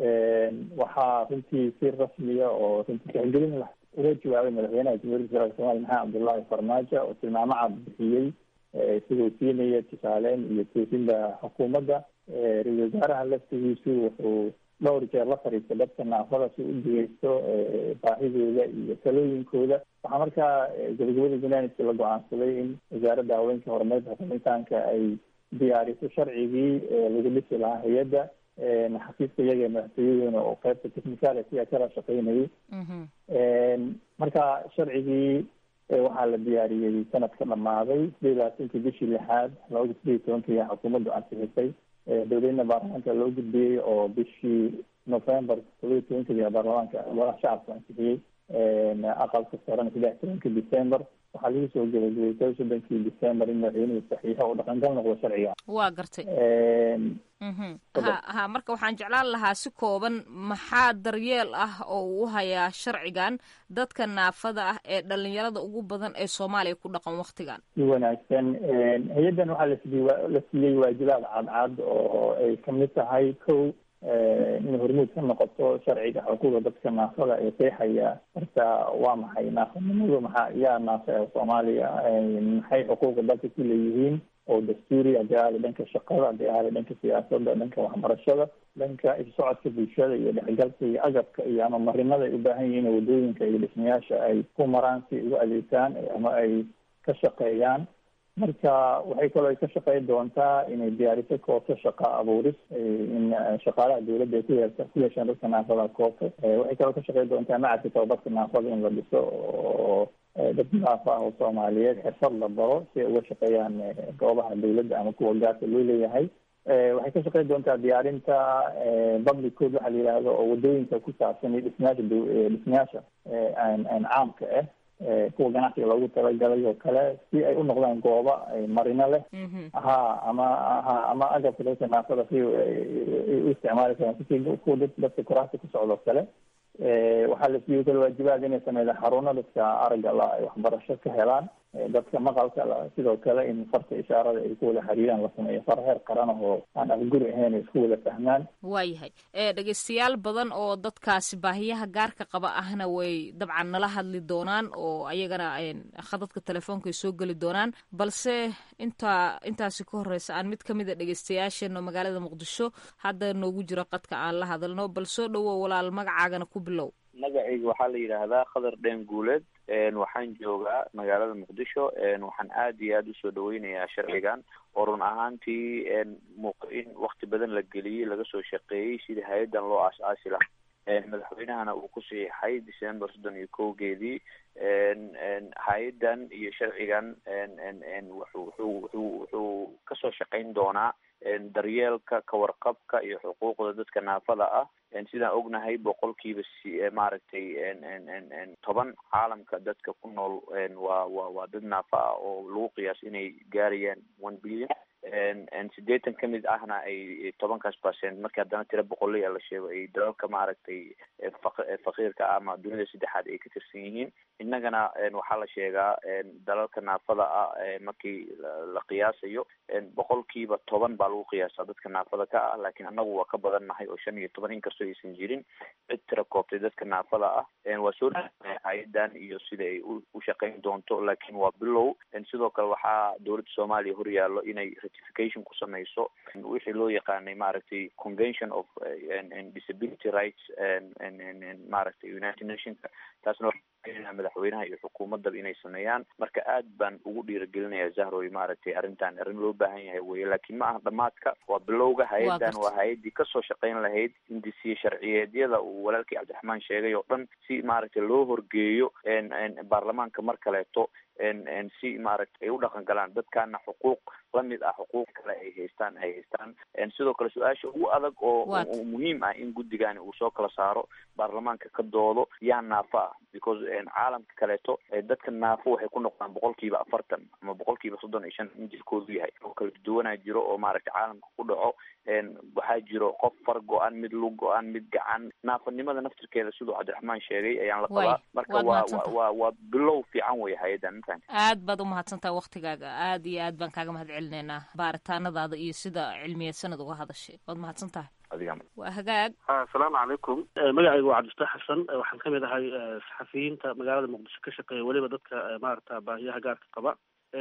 waxaa runtii si rasmiya oo runtii tixgelin lah uga jawaabay madaxweynaha jamhuuriyadda federaalk somalia maxamed cabdullaahi farmaajo oo tilmaamo cad bixiyey isagoo siinaya tusaaleyn iyo toosinda xukuumadda ra-isul wasaaraha laftigiisu wuxuu dhowr jeer la fariistay dadka naafada si u dhegeysto baahidooda iyo talooyinkooda waxaa markaa gabagabada barnaamijka la go-aansaday in wasaaradda haweenka horumarinta xukuumitaanka ay diyaariso sharcigii lagu dhisi lahaa hay-adda xafiiska iyaga madaxtooyaduna oo qaybta technicality siyaa kala shaqeynayay marka sharcigii waxaa la diyaariyey sanadka dhamaaday sideed iyo labaatankii bishii lixaad labada sideed iyo tobankii xukuumaddu ansixisay dowladna baarlamaanka loo gudbiyey oo bishii november todoba iyo tobankii baarlamaanka golaha shacabka ansixiyey aqalka sarena saddex tobankii december waxaa lagu soo gabagabay toba soddonkii december in madaxweynuhu saxiixo oo dhaqangal noqdo sharciga waa gartay ha ha marka waxaan jeclaan lahaa si kooban maxaa daryeel ah oo uu hayaa sharcigan dadka naafada ah ee dhalinyarada ugu badan ee soomaaliya ku dhaqan waktigan si wanaagsan hay-addan waxaa lasii la siiyey waajibaad cadcad oo ay kamid tahay kow inay hormuud ka noqoto sharciga xuquuqda dadka naafada ee qeexaya marka waa maxay naafanimadu maxaa yaa naafa ee soomaaliya maxay xuquuqda dalka ku leeyihiin oo dastuuri hadii ahaada dhanka shaqada hadii ahaada dhanka siyaasadda dhanka waxbarashada dhanka isocodka bulshada iyo dhexgalka iyo agabka iyo ama marinada ay ubaahan yihiin wadooyinka iyo dhismayaasha ay ku maraan si ugu adeegtaan ama ay ka shaqeeyaan marka waxay kaloo ay ka shaqeyn doontaa inay diyaariso koobto shaqa abuuris in shaqaalaha dowladda ay ku yeesha ku yeeshaan dadka naafada koobto waxay kaloo ka shaqeyn doontaa macadka tababarka naafada in la dhiso oo dad naaf ah oo soomaaliyeed xirfad la baro si ay uga shaqeeyaan goobaha dawladda ama kuwa gaarka loo leeyahay waxay ka shaqeyn doontaa diyaarinta public code waxaa la yihahdo oo wadooyinka ku saabsan iyo dhismayaasha dhismayaasha caamka ah kuwa ganacsiga loogu talagalay oo kale si ay u noqdaan gooba marino leh ha ama ha ama agabka dadka naafada si u isticmaali karaan si kuwa dadka kuraasta ku socdo kale waxaa la siiyey kale waajibaad inay sameeyaan xaruno dadka aragga la ay waxbarasho ka helaan dadka maqalka sidoo kale in farta ishaarada ay ku wada xiriiraan la sameeyo far heer qaran oo aan afguri ahayn isku wada fahmaan waayahay dhegeystayaal badan oo dadkaasi baahiyaha gaarka qaba ahna way dabcan nala hadli doonaan oo ayagana khadadka telefoonka ay soo geli doonaan balse inta intaasi ka horeysa aan mid kamid a dhegeystayaasheena magaalada muqdisho hadda noogu jiro qadka aan la hadalno bal soo dhawow walaal magacaagana ku bilow magacayga waxaa la yidhaahdaa khadar dheen guuleed waxaan joogaa magaalada muqdisho waxaan aad iyo aada usoo dhaweynayaa sharcigan oo run ahaantii in wakti badan la geliyey laga soo shaqeeyey sidii hay-addan loo aas-aasi lahaa madaxweynahana uu ku saxiixay december soddon iyo kowgeedii hay-addan iyo sharcigan wuxuu wuxuu wuxuu kasoo shaqeyn doonaa daryeelka kawarqabka iyo xuquuqda dadka naafada ah sidaan ognahay boqolkiiba si maaragtay toban caalamka dadka ku nool waa wa waa dad naafa ah oo lagu qiyaas inay gaarayaan one billion sideetan ka mid ahna ay tobankaas percent markii haddana tira boqolaya la sheego ay dalalka maaragtay faqiirka ama dunida saddexaad ay ka tirsan yihiin innagana waxaa la sheegaa dalalka naafada ah markii la qiyaasayo boqolkiiba toban baa lagu qiyaasaa dadka naafada ka ah laakiin annagu waa ka badan nahay oo shan iyo toban inkastoo aysan jirin cid tira koobtay dadka naafada ah waa soo dhaaa hay-adan iyo sida ay u shaqeyn doonto laakiin waa bilow sidoo kale waxaa dowladda soomaaliya horyaallo inay ratification ku samayso wixii loo yaqaanay maaragtay convention of disability rights maaragtay united nationka taasna madaxweynaha iyo xukuumaddaba inay sameeyaan marka aad baan ugu dhiiragelinaya zahroy maaragtay arrintan arrin loo baahan yahay weye laakiin ma aha dhamaadka waa bilowga hay-addan waa hay-addii kasoo shaqeyn lahayd hindisiye sharciyeedyada uu walaalkii cabdiraxmaan sheegay oo dhan si maaragtay loo horgeeyo baarlamaanka mar kaleeto si maaragtay ay u dhaqan galaan dadkaana xuquuq lamid ah xuquuq kale ay haystaan ay haystaan sidoo kale su-aasha ugu adag oo muhiim ah in guddigani uu soo kala saaro baarlamaanka ka doodo yaa naafo ah because caalamka kaleeto dadka naafo waxay ku noqdaan boqolkiiba afartan ama boqolkiiba soddon iyo shan in jirkoodu yahay oo kala duwanaa jiro oo maaragtay caalamka ku dhaco waxaa jiro qof far go-an mid lug go-an mid gacan naafanimada naftirkeeda siduu cabdiraxmaan sheegay ayaan la qabaa marka waa waa waa bilow fiican wey hay-addan aad baad umahadsantaha waktigaaga aad iyo aad baan kaaga mahad celinaynaa baaritaanadaada iyo sida cilmiyeed sanad uga hadashay waad mahadsan tahay waa hagaag asalaamu calaykum magacaygu waa cabdifataax xasan waxaan ka mid ahay saxafiyiinta magaalada muqdisho ka shaqeeya weliba dadka maarata baahiyaha gaarka qaba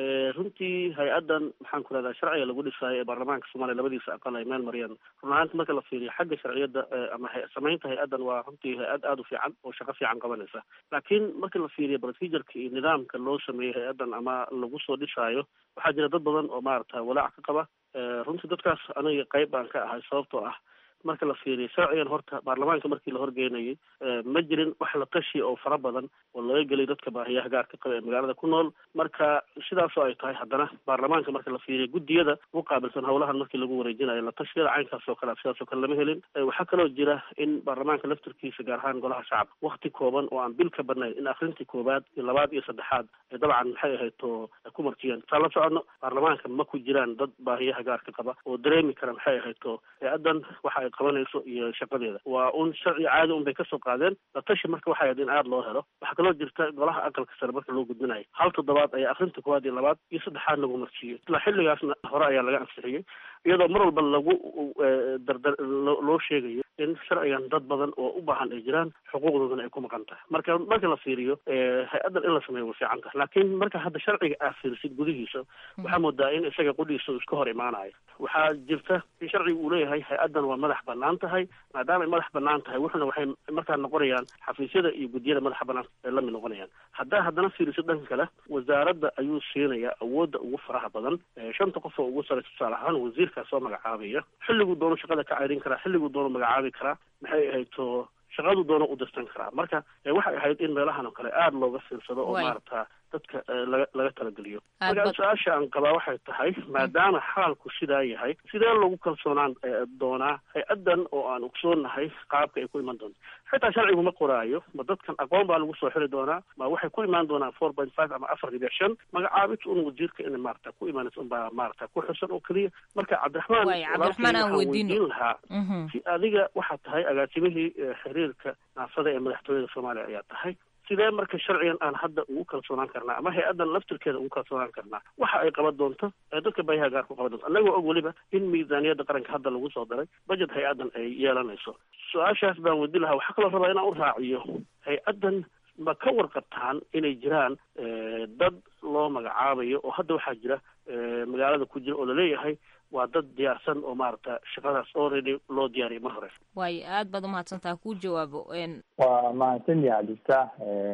runtii hay-addan maxaan ku rahdaa sharciga lagu dhisaayo ee baarlamaanka soomaaliya labadiisa aqal ay meel mariyaan run ahaanta marka la fiiriyo xagga sharciyadda ama samaynta hay-addan waa runtii hay-ad aada u fiican oo shaqo fiican qabanaysa laakiin marka la fiiriyo procedureka iyo nidaamka loo sameeyey hay-addan ama lagu soo dhisaayo waxaa jira dad badan oo maarata walaac ka qaba runtii dadkaas aniga qayb baan ka ahay sababtoo ah marka la fiiriyo sharcigan horta baarlamaanka markii la horgeynayay ma jirin wax la tashi oo fara badan oo laga gelay dadka baahiyaha gaarka qaba ee magaalada ku nool marka sidaasoo ay tahay haddana baarlamaanka marka la fiiriyo guddiyada u qaabilsan howlahan markii lagu wareejinayo la tashiyada caynkaas oo kale sidaas oo kale lama helin waxaa kaloo jira in baarlamaanka laftirkiisa gaar ahaan golaha shacabka wakti kooban oo aan bil ka badnayn in akrintii koobaad iyo labaad iyo saddexaad ay dabcan maxay ahayd to ku martiyeen saa la socono baarlamaanka ma ku jiraan dad baahiyaha gaarka qaba oo dareemi kara maxay ahayd to hay-addan waxa qabanayso iyo shaqadeeda waa un sharci caadi un bay kasoo qaadeen la tashi marka waxay ahayd in aada loo helo waxaa kaloo jirta golaha aqalka sare marka loo gudbinayo hal toddobaad ayaa akrinta koowaad iyo labaad iyo saddexaad lagu marsiiyey isla xilligaasna hore ayaa laga ansixiyey iyadoo mar walba lagu dardar loo sheegayo in sharcigan dad badan oo u baahan ay jiraan xuquuqdoodana ay ku maqan tahay marka marka la fiiriyo hay-addan in la sameeyo way fiican tahay laakiin marka hadda sharciga aad fiirisid gudihiisa waxaa moodaa in isaga qudhiisa iska hor imaanayo waxaa jirta in sharciga uu leeyahay hay-addan waa madax banaan tahay maadaama ay madax banaan tahay wuxuna waxay markaa noqonayaan xafiisyada iyo guddiyada madaxa banaan ay la mid noqonayaan haddaa haddana fiiriso dhanka kale wasaaradda ayuu siinayaa awoodda ugu faraha badan shanta qof oo ugu saraysa tusaale ahaan wasiirkaa soo magacaabaya xilliguu doono shaqada ka ceyrin karaa xilliguu doono magacaabi karaa maxay ahayd to shaqadu doono u dirsan karaa marka waxay ahayd in meelahan oo kale aada looga fiirsado oo maarata dadka laga laga talageliyo marka su-aasha aan qabaa waxay tahay maadaama xaalku sidaa yahay sidee lagu kalsoonaan doonaa hay-addan oo aan ogsoonahay qaabka ay ku iman doonto xitaa sharcigu ma qoraayo ma dadkan aqoon baa lagu soo xiri doonaa ma waxay ku imaan doonaan four point five ama afar dhibic shan magacaabid un wasiirka in maarata ku imaanaysa unbaa maarata ku xusan oo keliya marka cabdiraxmaan cabdiraxmaan aan weydiin lahaa si adiga waxaa tahay agaasimihii xiriirka naafada ee madaxtooyada soomaaliya ayaa tahay sidee marka sharcigan aan hadda ugu kalsoonaan karnaa ama hay-addan laftirkeeda ugu kalsoonaan karnaa waxa ay qaban doonto ee dadka bayaha gaar ku qaban doonto annagoo og weliba in miisaaniyadda qaranka hadda lagu soo daray budget hay-addan ay yeelanayso su-aashaas baan weydi lahaa waxaa kaloo rabaa inaan u raaciyo hay-addan ma ka warqabtaan inay jiraan dad loo magacaabayo oo hadda waxaa jira magaalada ku jira oo laleeyahay waa dad diyaarsan oo maaragta shaqadaas already loo diyaariyay mar hore waayo aad baad umahadsantaha kuu jawaabo waa mahadsan yahay cabdiftaax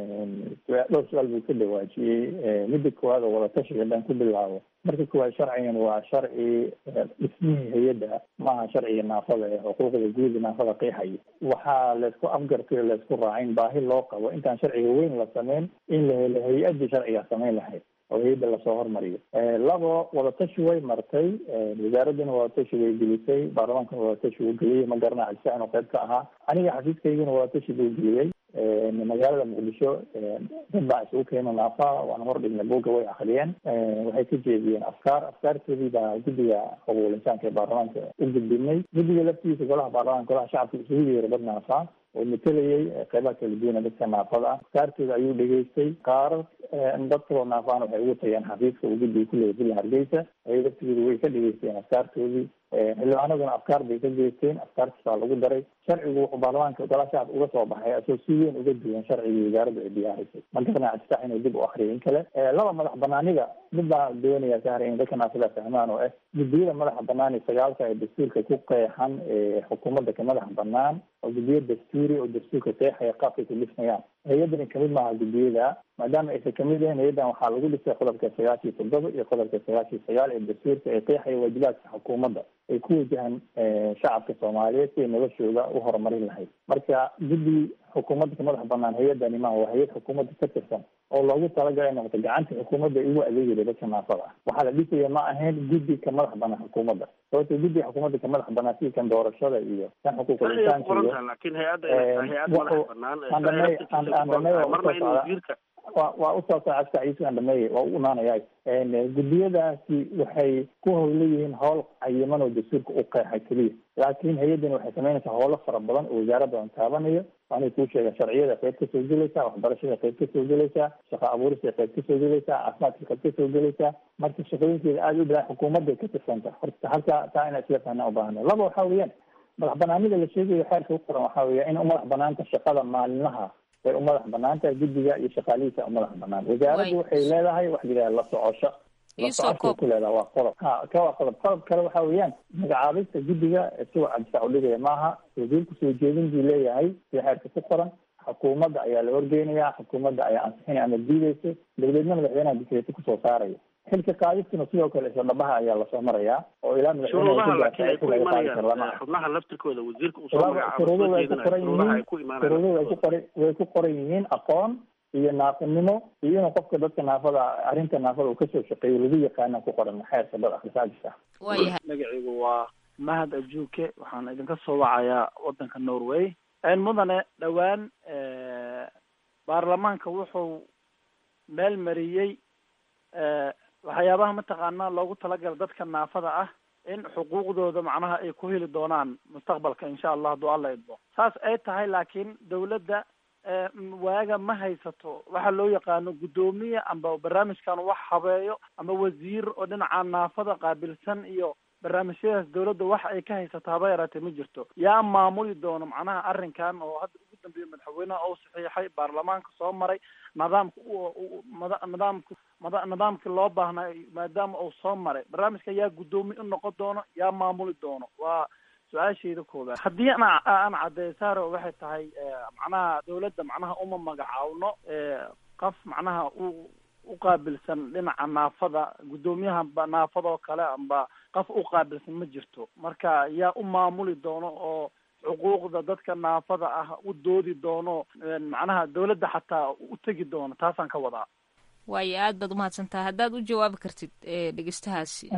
dhowr su-aal buu ka dhawaajiyey midda koowaad oo wadatashiga haddaan ku bilaabo marka koowaad sharcigan waa sharci dhismihii hay-adda maaha sharciga naafada ee xuquuqda guuda naafada qeexaya waxaa laysku afgartay o laysku raacin baahi loo qabo intaan sharciga weyn la sameyn in la helo hay-addii sharciga samayn lahayd oo hay-adda lasoo hormariyo labo wadatashi way martay wasaaraddana wadatashi way gelisay baarlamaankana wadatashi wuu geliyey ma garana cabdisax inuu qayb ka ahaa aniga xafiiskaygana wadatashi buu geliyey magaalada muqdisho dad baa isugu keena naafa waana hor dhignay buugga way akriyeen waxay ka jeediyeen afkaar afkaartoodii baa guddiga qabuul insaanka ee baarlamaanka u gudbinay guddiga laftiisa golaha baarlamaanka golaha shacabka isugu yeeray dad naafa oo matelayay qeybaha kala duwana dadka naafada ah afkaartooda ayuu dhegeystay qaarar dad kaloo naafaan waxay ugu tageen xafiiska uu guddiga kuleeyay villa hargeysa ay laftigooda way ka dhegeysteen afkaartoodii xildhibaanaduna afkaar bay ka geysteen afkaartiis baa lagu daray sharcigu wuxuu baarlamaanka golaha shacabka uga soo baxay asoo si weyn uga duwan sharcigii wasaaradda ay diyaarisay ma garana cabdisax inuu dib u akriyo in kale laba madax banaanida mid baa doonaya sahar in dadka naafada fahmaan oo ah guddiyada madaxa banaan iyo sagaalka ee dastuurka ku qeexan ee xukuumadda ka madaxa banaan oo guddiyo dastuuri oo dastuurka qeexaya qaabkay ku dhismayaan hay-addani kamid maaha guddiyada maadaama aysan kamid ahayn hay-addan waxaa lagu dhisay qodobka sagaashiyo toddoba iyo qodobka sagaashiyo sagaal ee dastuurka ee qeexaya waajibaadka xukuumadda ay ku wajahan shacabka soomaaliyeed si ay noloshooda u horumarin lahayd marka guddi xukuumadda ka madax banaan hay-addani maaha waa hay-ad xukuumadda ka tirsan oo loogu talagalay noqoto gacanta xukuumadda ugu adeegaya dadka naafada ah waxaa la dhisaya ma ahayn guddi ka madax banaan xukuumadda sababto guddiga xukuumadda ka madax banaan sida kan doorashada iyo kan xuquuqul insaanka iyo wa waa usoo socodka ciise andhameeye waa u imaanaya guddiyadaasi waxay ku howleyihiin howl cayiman oo dastuurka u qeexay keliya laakiin hay-addani waxay samaynaysaa howlo fara badan oo wasaaradda aan taabanayo waanay kuu sheega sharciyada qayb kasoo gelaysaa waxbarashada qayb kasoo gelaysaa shaqo abuurista qayb kasoo gelaysaa caafimaadka qayb kasoo gelaysaa marka shaqooyinkeeda aada u badan xukuumadday ka tirsanta horta halka taa inaa isla fahnaa ubaahana laba waxaa weeyaan madax banaanida la sheegayo xeerka u qoran waxaa weeya in u madax banaanta shaqada maalinlaha way u madax banaan tahay guddiga iyo shaqaalihiisa u madax banaan wasaaraddu waxay leedahay wax layidhaha la socosho la socoshay ku leedaha waa qodob ha ka waa qodob qodob kale waxa weeyaan magacaabista guddiga siwa cabdisac u dhigaya maaha wasiirku soo jeedin buu leeyahay sida xeerka ku qoran xukuumadda ayaa la horgeynaya xukuumadda ayaa ansixinaya ama diideysa dabadeedna madaxweynaha dikreeto kusoo saaraya xilka qaadistuna sidoo kale isla dhabaha ayaa lasoo marayaa oo ilaa shuruudaha laakiin ay ku imanayaan xubnaha laftirkooda wasiirka uu soo shuruuduhu way ku qoran yihiin shuruuduhu way ku qoran way ku qoran yihiin aqoon iyo naafanimo iyo inuu qofka dadka naafada arrinta naafada uu kasoo shaqeeyo lagu yaqaana ku qoran xeerka dad akhrisaajisa waayahay magaciigu waa mahad ajuuke waxaan idinka soo wacayaa wadanka norway mudane dhowaan baarlamaanka wuxuu meel mariyey waxyaabaha mataqaanaa loogu talagala dadka naafada ah in xuquuqdooda macnaha ay ku heli doonaan mustaqbalka insha allah hadduu alla idmo saas ay tahay laakiin dawladda waaga ma haysato waxa loo yaqaano guddoomiye amba barnaamijkan wax habeeyo ama wasiir oo dhinaca naafada qaabilsan iyo barnaamijyadaas dawladda wax ay ka haysato haba yaraatee ma jirto yaa maamuli doono macnaha arrinkan oo hadda ugu dambeeya madaxweynaha oo saxiixay baarlamaanka soo maray nidaamka nidaamka nidaamkii loo baahnaa maadaama uu soo maray barnaamijka yaa guddoomiye u noqon doono yaa maamuli doono waa su-aashayda koobaad haddii an aan caddeeyo saaro waxay tahay macnaha dawladda macnaha uma magacaawno qof macnaha u uqaabilsan dhinaca naafada guddoomiyaha naafada oo kale amba qof uqaabilsan ma jirto marka yaa u maamuli doono oo xuquuqda dadka naafada ah u doodi doono macnaha dawladda xataa u tegi doono taasaan ka wadaa waayo aad baad umahadsantaha haddaad u jawaabi kartid dhegeystahaasi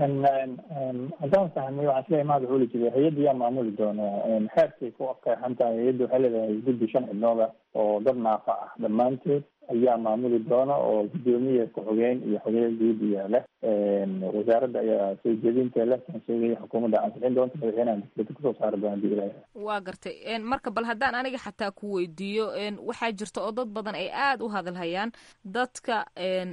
haddaan fahmay waxaan isleeyahay mahad wuxuu li jiray hay-adda yaa maamuli doona xeerkay ku qeexan tahay hay-adda waxay leedahay guddi shan xibnooda oo dad naafa ah dhammaantood ayaa maamuli doona oo guddoomiye ku-xogeen iyo xogeeye guud iyo leh wasaaradda ayaa soo jeedinta leh kan sheegaya xukuumadda ansixin doonta madaxweynaha dikreeta kusoo saari doona hadii ilaah waa gartay marka bal haddaan aniga xataa ku weydiiyo waxaa jirta oo dad badan ay aada u hadalhayaan dadka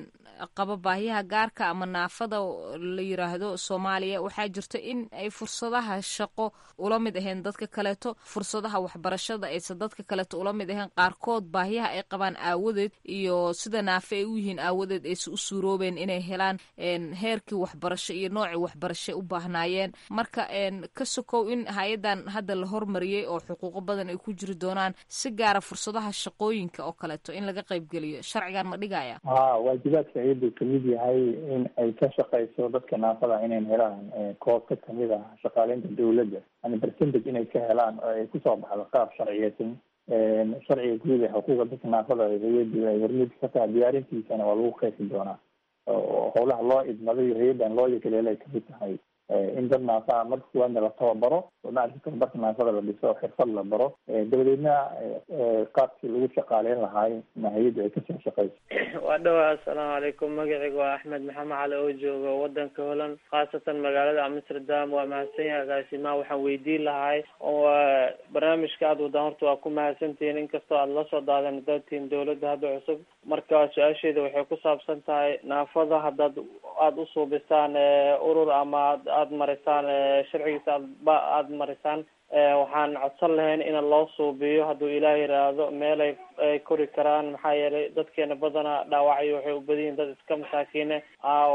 qaba baahiyaha gaarka ama naafada la yiraahdo soomaaliya waxaa jirta in ay fursadaha shaqo ula mid ahayn dadka kaleeto fursadaha waxbarashada aysan dadka kaleeto ula mid ahayn qaarkood baahiyaha ay qabaan aawadeed iyo sida naafe ay u yihiin aawadeed aysan u suuroobeen inay helaan heerkii waxbarasho iyo noocii waxbarasho u baahnaayeen marka ka sokow in hay-adan hadda la hormariyey oo xuquuqo badan ay ku jiri doonaan si gaara fursadaha shaqooyinka oo kaleeto in laga qaybgeliyo sharcigan ma dhigaya ha waajibaadka hay-addu kamid yahay in ay ka shaqeyso dadka naafada inayn helaan koob ka kamid ah shaqaaleynta dawladda yani percentage inay ka helaan oo ay kusoo baxdo qaab sharciyeysan sharciga guud ee xuquuqda dadka naafada hay-addu ay hormuud ka tahay diyaarintiisana waa lagu qeexi doonaa howlaha loo idmaday hay-addan loo yakaleela ay kamid tahay in dad naafa marka kuwaadna la tababaro oo maaragta tababarka naafada la dhiso xirfad la baro dabadeedna qaabkii lagu shaqaaleyn lahaay na hay-addu ay kasoo shaqeyso waa dhawa assalaamu calaykum magacayga waa axmed maxamed cali oo jooga wadanka holland khaasatan magaalada amsterdam waa mahadsan yahay agaasimaha waxaan weydiin lahay barnaamijka aada wadaan horta waa ku mahadsantihiin inkastoo aada lasoo daadan dadtiin dawladda hadda cusub marka su-aasheeda waxay ku saabsan tahay naafada haddaad aada usuubisaan urur ama aada marisaan sharcigiisa aadba aada marisaan waxaan codsan lahayn in loo suubiyo hadduu ilaah yiraahdo meel ay ay kori karaan maxaa yeelay dadkeena badana dhaawacyo waxay u badan yihin dad iska masaakiine ah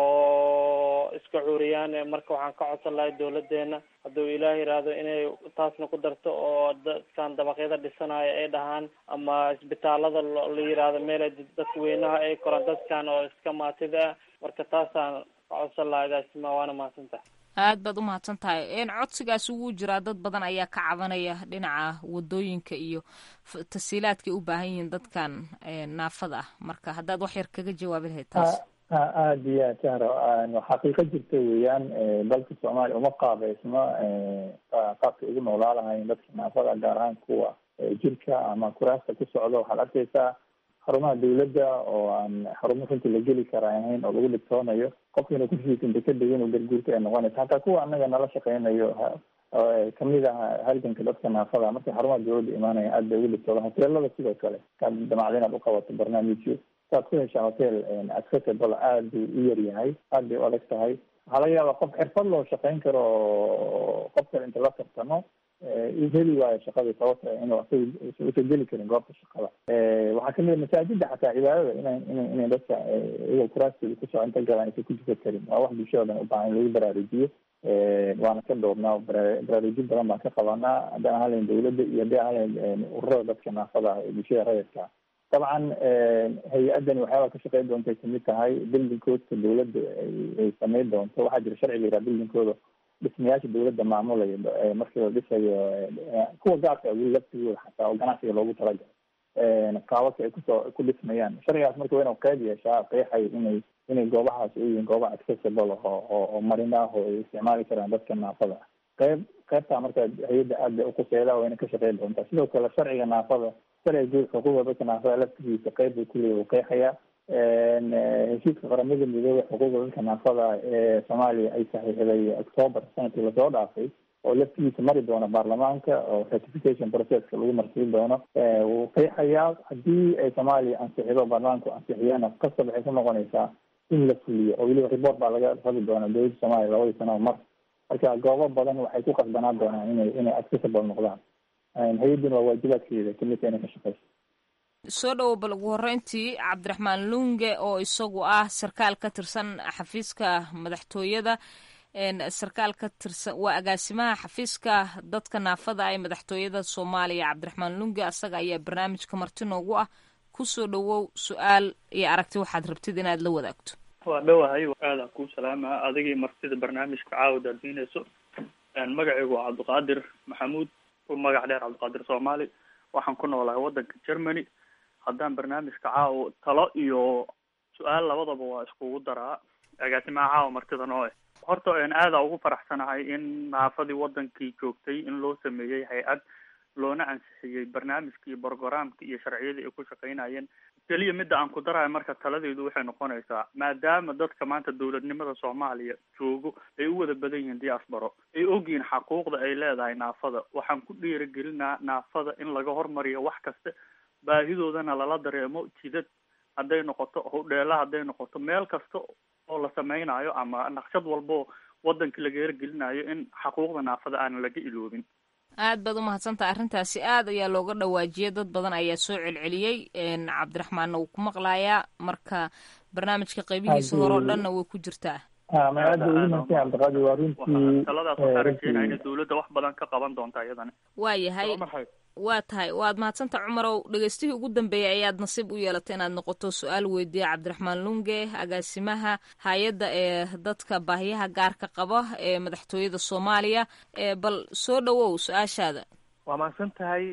oo iska cuuriyaan marka waxaan ka codsan lahay dawladeena hadduu ilaah yiraahdo inay taasna ku darto oo dadkan dabaqyada dhisanayo ay dhahaan ama isbitaalada la yiraahdo meel ay dadka weynaha ay koraan dadkan oo iska maatida ah marka taasaan ka codsan lahay agaasima waana mahadsantahay aad baad u mahadsan tahay codsigaas ugu jiraa dad badan ayaa ka cabanaya dhinaca wadooyinka iyo tasiilaadkay u baahan yihiin dadkan naafada ah marka haddaad wax yar kaga jawaabi lahayd taas aada iyo aad sahro xaqiiqo jirta weeyaan dalka soomaaliya uma qaabeysno qaabkay ugu noolaa lahayn dadka naafada gaar ahaan kuwa jirka ama kuraasta ku socdo waxaad arkeysaa xarumaha dawladda oo aan xarumo runtii la geli kara ahayn oo lagu dhibtoonayo qofkiina kursigiisa inta ka degin oo garguurta ay noqonaysa hataa kuwa anaga nala shaqeynayo kamid ah halganka dadka naafada markay xarumaha dawladda imaanaya aad bay ugu dhibtooda hoteelada sidoo kale kaad damacda inaad uqabato barnaamijyo saad ku heshaa hotel accessible aad buu u yar yahay aad bay u adag tahay waxaa laga yaabaa qof xirfad loo shaqeyn karo oo qof kale inta la tartamo heli waayo shaqadii sababta inuu asaga usa geli karin goobta shaqada waxaa kamid a masaajida xataa cibaadada ina ina inay dadka iyagoo kuraastooda kusoo inta galaan aysan ku dukan karin waa wax bulshada dhan ubaahan in lagu baraarujiyo waana ka dhowrnaa baraarujin badan baan ka qabanaa haddaan ahalayn dawladda iyo haddii ahalayn ururada dadka naafada ee bulshada rayidka dabcan hay-addani waxyaaba ka shaqeyn doontay kamid tahay building coodka dawladda ay sameyn doonto waxaa jira sharciga yiraa building cooda dhismayaasha dawladda maamulayo markii la dhisayo kuwa gaarka weli laftigooda xataa oo ganacsiga loogu talagalay qaababka ay kusoo ku dhismayaan sharcigaas marka waa inuu qeyb yeeshaa qeexay inay inay goobahaas u yihiin gooba accessible oo oo marin ah oo ay isticmaali karaan dadka naafada ah qeyb qeybtaa marka hay-adda aad bay uquseedaa waa inay ka shaqeyn doontaa sidoo kale sharciga naafada sharciga guud xuquuqda dadka naafada laftigiisa qeyb buu kuleeya uu qeexayaa heshiiska qaramada midoobey xuquuqda dadka naafada ee soomaaliya ay saxiixday octoober sanadkii lasoo dhaafay oo laftigiisa mari doono baarlamaanka oo ratification processka lagu marsiin doono wuu qeexayaa haddii ay soomaaliya ansixido baarlamaanku ansixiyana kasab waxay ku noqonaysaa in la fuliyo oo weliba report baa laga rabi doona dowladda soomaaliya labadii sano mar marka goobo badan waxay ku qasbanaan doonaan inay inay accessible noqdaan hay-adduna waa waajibaadkeeda kamidka inay ka shaqeyso soo dhowo bal ugu horreyntii cabdiraxmaan lunge oo isagu ah sarkaal ka tirsan xafiiska madaxtooyada sarkaal ka tirsan waa agaasimaha xafiiska dadka naafada ee madaxtooyada soomaaliya cabdiraxmaan lunge asaga ayaa barnaamijka marti noogu ah kusoo dhowow su-aal iyo aragti waxaad rabtid inaad la wadaagto waa dhowahay aadaan kuu salaamaa adigii martida barnaamijka caawad aad miineyso magacaygu waa cabdiqaadir maxamuud u magac dheer cabdiqaadir soomaali waxaan ku noolahay waddanka germany haddaan barnaamijka caawa talo iyo su-aal labadaba waa iskugu daraa agaasimaha caawa martida noo eh horta aada ugu faraxsanahay in naafadii wadankii joogtay in loo sameeyey hay-ad loona ansixiyey barnaamijka iyo brogramka iyo sharciyadii ay ku shaqaynayeen keliya midda aan ku darayo marka taladeedu waxay noqonaysaa maadaama dadka maanta dowladnimada soomaaliya joogo ay u wada badan yihiin diasporo ay ogyihiin xaquuqda ay leedahay naafada waxaan ku dhiirigelinaa naafada in laga hormariyo wax kasta baahidoodana lala dareemo jidad hadday noqoto howdheela hadday noqoto meel kasta oo la sameynayo ama naqshad walbao waddanka laga hergelinayo in xaquuqda naafada aanan laga iloobin aad baad umahadsantaha arrintaasi aad ayaa looga dhawaajiyay dad badan ayaa soo celceliyey cabdiraxmaanna wuu ku maqlayaa marka barnaamijka qaybihiisa hore oo dhanna way ku jirtaa aada ugu mahadsan cabdiqaadir waa runtii taladaas waxaa rajeynaya inay dowladda wax badan ka qaban doonta iyadana waa yahay waa tahay waad mahadsanta cumarow dhegeystihii ugu dambeeyay ayaad nasiib u yeelatay inaad noqoto su-aal weydiiya cabdiraxmaan lunge agaasimaha hay-adda ee dadka baahiyaha gaarka qaba ee madaxtooyada soomaaliya bal soo dhawow su-aashaada waa mahadsan tahay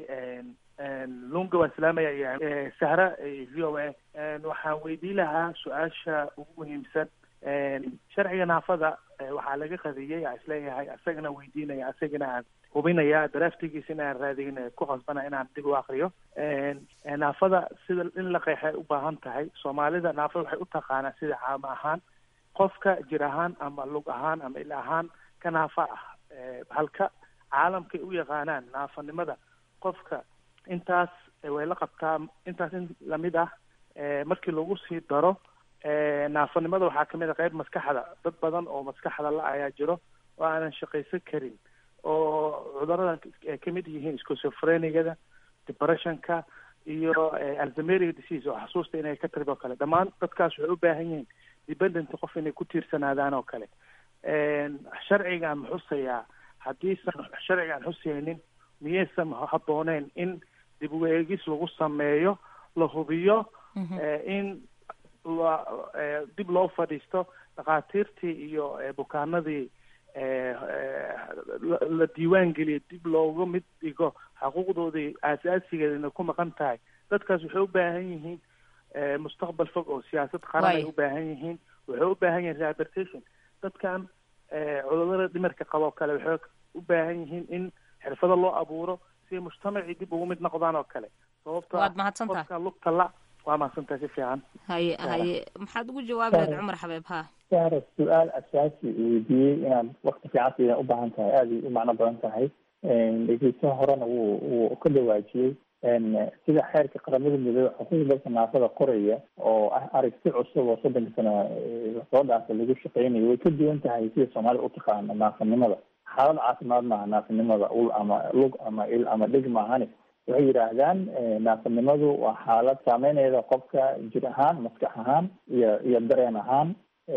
lunga waan salaamaya iyo sahra v o a waxaan weydiin lahaa su-aasha ugu muhiimsan sharciga naafada waxaa laga qadiyey aan isleeyahay isagana weydiinaya asagana aan hubinaya daraftigiisa in aan raadin ku qasbana inaan dib u akriyo naafada sida in la qeexay u baahan tahay soomaalida naafada waxay u taqaanaa sida caamo ahaan qofka jir ahaan ama lug ahaan ama il ahaan ka naafa ah halka caalamkay u yaqaanaan naafanimada qofka intaas way la qabtaa intaas in lamid ah markii lagu sii daro naafanimada waxaa kamid a qayb maskaxda dad badan oo maskaxda la ayaa jiro oo aanan shaqaysan karin oo cuduradan ay kamid yihiin schizophreniada depressionka iyo alzameriga disease oo xasuusta inay ka tirid oo kale dhammaan dadkaas waxay u baahan yihiin dependent qof inay ku tiirsanaadaan oo kale sharcigaan xusayaa haddiisan sharcigaan xusaynin miyaysan habooneen in dib u eegis lagu sameeyo la hubiyo in la dib loo fadhiisto dhakhaatiirtii iyo bukaanadii la diiwaan geliyo dib looga mid dhigo xaquuqdoodii aasaasigeedana ku maqan tahay dadkaas waxay u baahan yihiin mustaqbal fog oo siyaasad qaran ay u baahan yihiin waxay u baahan yihiin rehabilitation dadkan cudurada dhimirka qaboo kale waxay u baahan yihiin in xirfado loo abuuro si mujtamacii dib ugu mid noqdaan oo kale sababto waad mahadsantaha qofka lugta la waa mahadsantahay si fiican haye haye maxaad ugu jawaabi lahayd cumar xabeeb ha sahra su-aal asaasi weydiiyey inaad wakti fiican siida u baahan tahay aada u macno badan tahay dhegeysaha horena wuu wuu ka dhawaajiyey sida xeerka qaramada midoobe xuquuqda dadka naafada qoraya oo ah aragti cusub oo soddonka sano lasoo dhaafay lagu shaqeynayo way ka duwan tahay sida soomaalida utaqaano naafanimada xaalad caafimaad maaha naafanimada ul ama lug ama il ama dhig maahani waxay yidhaahdaan naafanimadu waa xaalad saameynayda qofka jir ahaan maskax ahaan iyo iyo dareen ahaan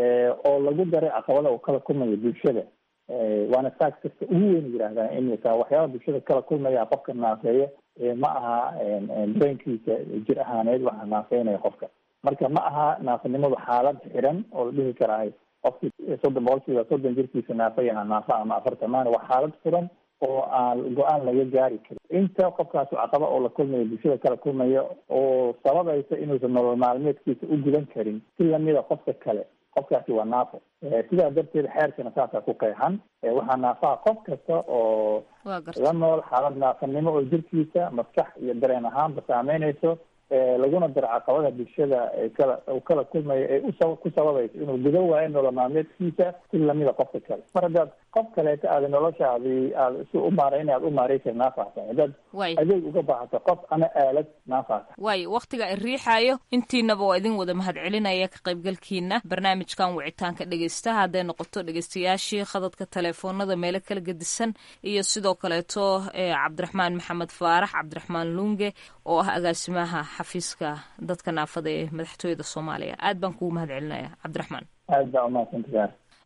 oo lagu daray caqabada uu kala kulmayo bulshada waana saas kasta ugu weyn yidhahdaan in waxyaaba bulshada kala kulmaya qofka naafeeya ma aha dareenkiisa jir ahaaneed waxa naafeynaya qofka marka ma aha naafanimadu xaalad xiran oo la dhihi karaay qofki soddon boqolkiiba soddon jirkiisa naafayaha naafa ama afartan maana waa xaalad furan oo aan go-aan laga gaari karin inta qofkaas caqaba oo la kulmayo bulshada kala kulmaya oo sababaysa inuusan nolol maalmeedkiisa u gudan karin si lamida qofka kale qofkaasi waa naafo sidaa darteed xeerkana saasaa ku qeexan waxaa naafaha qof kasta oo la nool xaalad naafanimo oo jirkiisa maskax iyo dareen ahaanba saameynayso laguna daro caqabada bulshada kala uu kala kulmayo ee usa ku sababayso inuu gudan waayo nolol maalmeedkiisa si lamida qofka kale mar haddaad qof kaleeto aada noloshaadi aada si u maareyna aad u maareysa naafahsan haddaad adeeg uga baahato qof ama aalad naafahsan waay waktiga i riixaayo intiinaba waa idin wada mahad celinaya ka qaybgalkiina barnaamijkan wicitaanka dhegeystaha hadday noqoto dhegeystayaashii khadadka teleefoonada meelo kala gedisan iyo sidoo kaleeto cabdiraxmaan maxamed faarax cabdiraxmaan lunge oo ah agaasimaha xafiiska dadka naafada ee madaxtooyada soomaaliya aad baan kugu mahad celinaya cabdiraxmaan aad baa umahadsantaha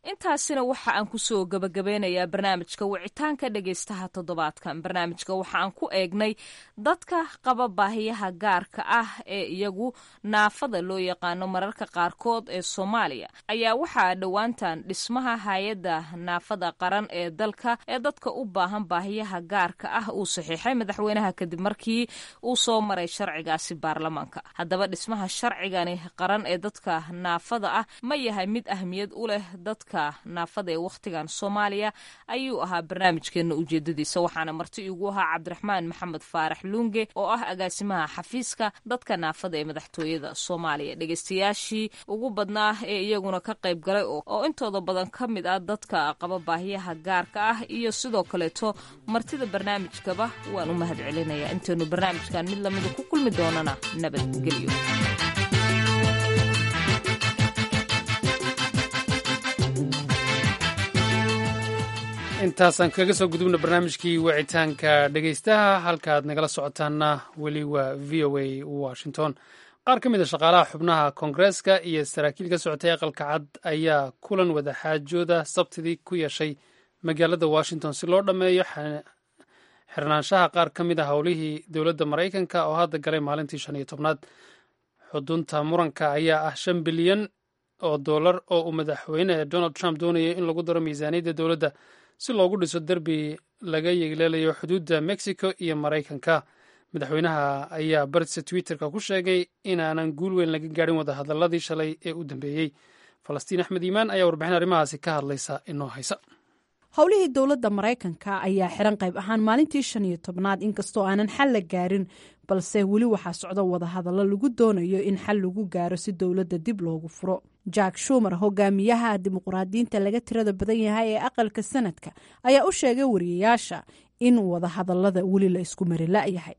intaasina waxa aan kusoo gabagabeynayaa barnaamijka wicitaanka dhegaystaha toddobaadkan barnaamijka waxa aan ku eegnay dadka qaba baahiyaha gaarka ah ee iyagu naafada loo yaqaano mararka qaarkood ee soomaaliya ayaa waxaa dhowaantan dhismaha hay-adda naafada qaran ee dalka ee dadka u baahan baahiyaha gaarka ah uu saxiixay madaxweynaha kadib markii uu soo maray sharcigaasi baarlamaanka haddaba dhismaha sharcigani qaran ee dadka naafada ah ma yahay mid ahmiyad u leh dadka naafada ee wakhtigan soomaaliya ayuu ahaa barnaamijkeena ujeedadiisa waxaana marti igu ahaa cabdiraxmaan maxamed faarax luunge oo ah agaasimaha xafiiska dadka naafada ee madaxtooyada soomaaliya dhegeystayaashii ugu badnaa ee iyaguna ka qayb galay oo intooda badan ka mid ah dadka qaba baahiyaha gaarka ah iyo sidoo kaleeto martida barnaamijkaba waan u mahad celinayaa intaynu barnaamijkan mid lamida ku kulmi doonana nabadgelyo intaasaan kaga soo gudubna barnaamijkii wicitaanka dhegaystaha halkaaad nagala socotaanna weli waa v o a washington qaar ka mid a shaqaalaha xubnaha koongareeska iyo saraakiil ka socotay aqalka cad ayaa kulan wadaxaajooda sabtidii ku yeeshay magaalada washington si loo dhammeeyo xirnaanshaha qaar ka mid a howlihii dowladda maraykanka oo hadda galay maalintii shan iyo tobnaad xudunta muranka ayaa ah shan bilyan oo dollar oo uu madaxweyne donald trump doonayay in lagu daro miisaaniyadda dowladda si loogu dhiso derbi laga yeegleelayo xuduudda mexico iyo maraykanka madaxweynaha ayaa bartisa twitterka ku sheegay inaanan guul weyn laga gaadhin wadahadaladii shalay ee u dambeeyey falastiin axmed iimaan ayaa warbixin arrimahaasi ka hadlaysa inoo haysa howlihii dowladda maraykanka ayaa xiran qayb ahaan maalintii shan iyo tobnaad inkastoo aanan xal la gaarin balse weli waxaa socda wadahadallo lagu doonayo in xal lagu gaaro si dowladda dib loogu furo jack shumer hogaamiyaha dimuqraadiyiinta laga tirada badan yahay ee aqalka sanadka ayaa u sheegay wariyayaasha in wadahadallada weli la isku mari la'yahay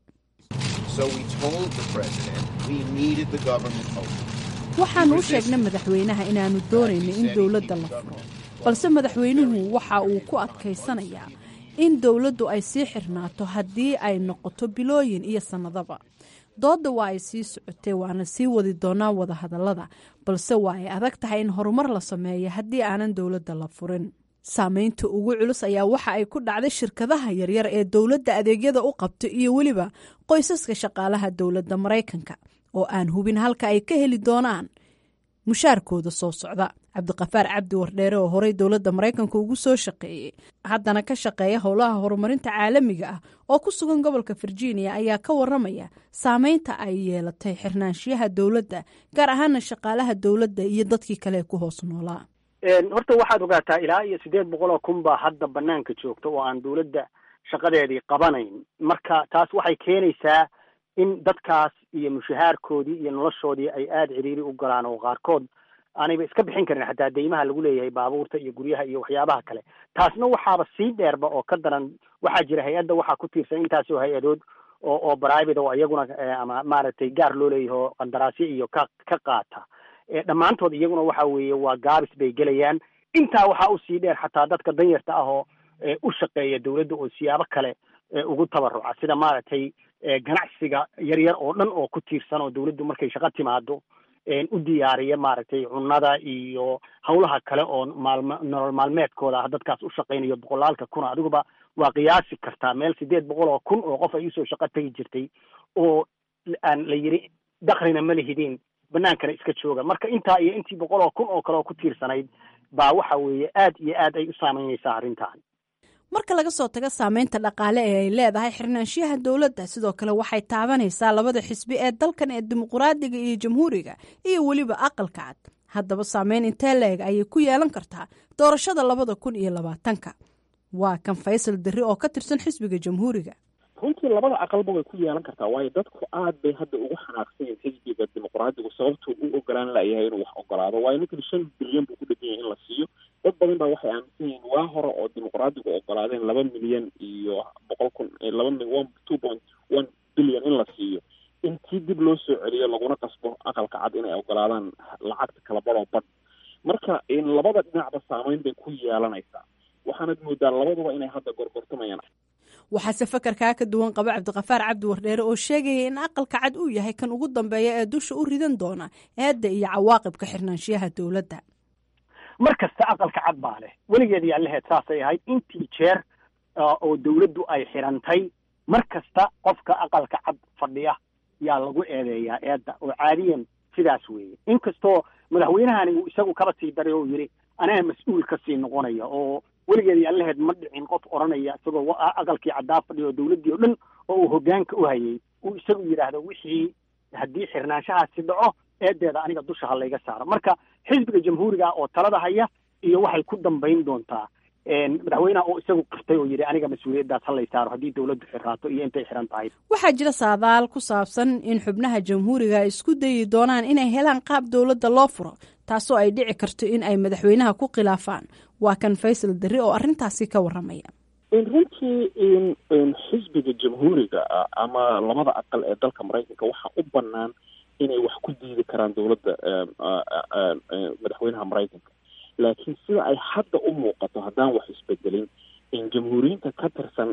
waxaanu u sheegnay madaxweynaha inaanu doonayno in dowladda la furo balse madaxweynuhu waxa uu ku adkaysanayaa in dowladdu ay sii xirnaato haddii ay noqoto bilooyin iyo sannadaba doodda waa ay sii socotay waana sii wadi doonaa wadahadallada balse waa ay adag tahay in horumar la sameeyo haddii aanan dowladda la furin saameynta ugu culus ayaa waxa ay ku dhacday shirkadaha yaryar ee dowladda adeegyada u qabto iyo weliba qoysaska shaqaalaha dowladda maraykanka oo aan hubin halka ay ka heli doonaan mushaarkooda soo socda cabdiqafaar cabdi wardheere oo horey dowladda maraykanka ugu soo shaqeeyey haddana ka shaqeeya howlaha horumarinta caalamiga ah oo ku sugan gobolka virginia ayaa ka waramaya saameynta ay yeelatay xirnaanshiyaha dowladda gaar ahaana shaqaalaha dowladda iyo dadkii kale ee ku hoos noolaa horta waxaad ogaataa ilaa iyo siddeed boqol oo kun baa hadda banaanka joogta oo aan dowladda shaqadeedii qabanayn marka taas waxay keenaysaa in dadkaas iyo mushahaarkoodii iyo noloshoodii ay aada ciriiri u galaan oo qaarkood aanayba iska bixin karin xataa deymaha lagu leeyahay baabuurta iyo guryaha iyo waxyaabaha kale taasna waxaaba sii dheerba oo ka daran waxaa jira hay-adda waxaa ku tiirsan intaasoo hay-adood oo oo private oo iyaguna ama maaragtay gaar loo leeyahay oo qandaraasyo iyo ka ka qaata dhammaantood iyaguna waxa weeye waa gaabis bay gelayaan intaa waxaa usii dheer xataa dadka danyarta ah oo u shaqeeya dowladda oo siyaabo kale ugu tabaruca sida maaragtay ganacsiga yaryar oo dhan oo ku tiirsan oo dowladdu markay shaqo timaado u diyaariya maaragtay cunnada iyo hawlaha kale oo maalm nolol maalmeedkooda ah dadkaas u shaqaynayo boqolaalka kun adiguba waa qiyaasi kartaa meel sideed boqol oo kun oo qof ay usoo shaqo tegi jirtay oo aan la yidhi dakrina ma lihidiin banaankana iska jooga marka intaa iyo intii boqol oo kun oo kale oo ku tiirsanayd baa waxa weeye aad iyo aad ay u saameynaysaa arrintan marka laga soo tago saameynta dhaqaale ee ay leedahay xirnaanshiyaha dowladda sidoo kale waxay taabanaysaa labada xisbi ee dalkan ee dimuqraadiga iyo jamhuuriga iyo weliba aqalka cad haddaba saameyn intee la-eg ayay ku yeelan kartaa doorashada labada kun iyo labaatanka waa kan faysal darri oo ka tirsan xisbiga jamhuuriga runtii labada aqalba way ku yeelan kartaa waayo dadku aad bay hadda ugu xanaaqsan yihin xisbiga dimuqraadigu sababtuu u ogolaan layahay inuu wax ogolaado waayo ninkan shan bilyan buu ku dhegan yahay in la siiyo dad badan baa waxay aaminsan yihiin waa hore oo dimuqraadigu ogolaadeen laba milyan iyo boqol kun laba one two point one bilyan in la siiyo intii dib loo soo celiyo laguna qasbo aqalka cad inay ogolaadaan lacagta kala badoo badh marka labada dhinacba saameyn bay ku yeelanaysaa waxaanad moodaa labaduba inay hadda gorgortamayaan waxaase fakarkaa ka duwan qaba cabdiqafaar cabdi wardheere oo sheegaya in aqalka cad uu yahay kan ugu dambeeya ee dusha u ridan doona eedda iyo cawaaqibka xirnaanshiyaha dowladda mar kasta aqalka cad baa leh weligeed yaa laheed saasay ahayd intii jeer oo dawladdu ay xidhantay mar kasta qofka aqalka cad fadhiya yaa lagu eedeeyaa eedda oo caadiyan sidaas weeye inkastoo madaxweynahani uu isagu kaba sii daray oo yidhi anaa mas-uul ka sii noqonaya oo weligeed yaa laheed ma dhicin qof odhanaya isagoo aqalkii caddaa fadhiya oo dawladdii oo dhan oo uu hoggaanka u hayay uu isagu yidhaahdo wixii haddii xirnaanshahaasi dhaco eedeeda aniga dusha ha layga saaro marka xisbiga jamhuuriga oo talada haya iyo waxay ku dambayn doontaa madaxweyneha oo isagu qirtay oo yidhi aniga mas-uuliyaddaas ha lay saaro haddii dawladdu xiraato iyo intay xiran tahay waxaa jira saadaal ku saabsan in xubnaha jamhuuriga ay isku dayi doonaan inay helaan qaab dowladda loo furo taasoo ay dhici karto in ay madaxweynaha ku khilaafaan waa kan faysal darri oo arrintaasi ka warramaya runtii xisbiga jamhuuriga ah ama labada aqal ee dalka maraykanka waxaa u bannaan inay wax ku diidi karaan dowladda madaxweynaha maraykanka laakiin sida ay hadda u muuqato haddaan wax isbedelin jamhuuriyiinta ka tirsan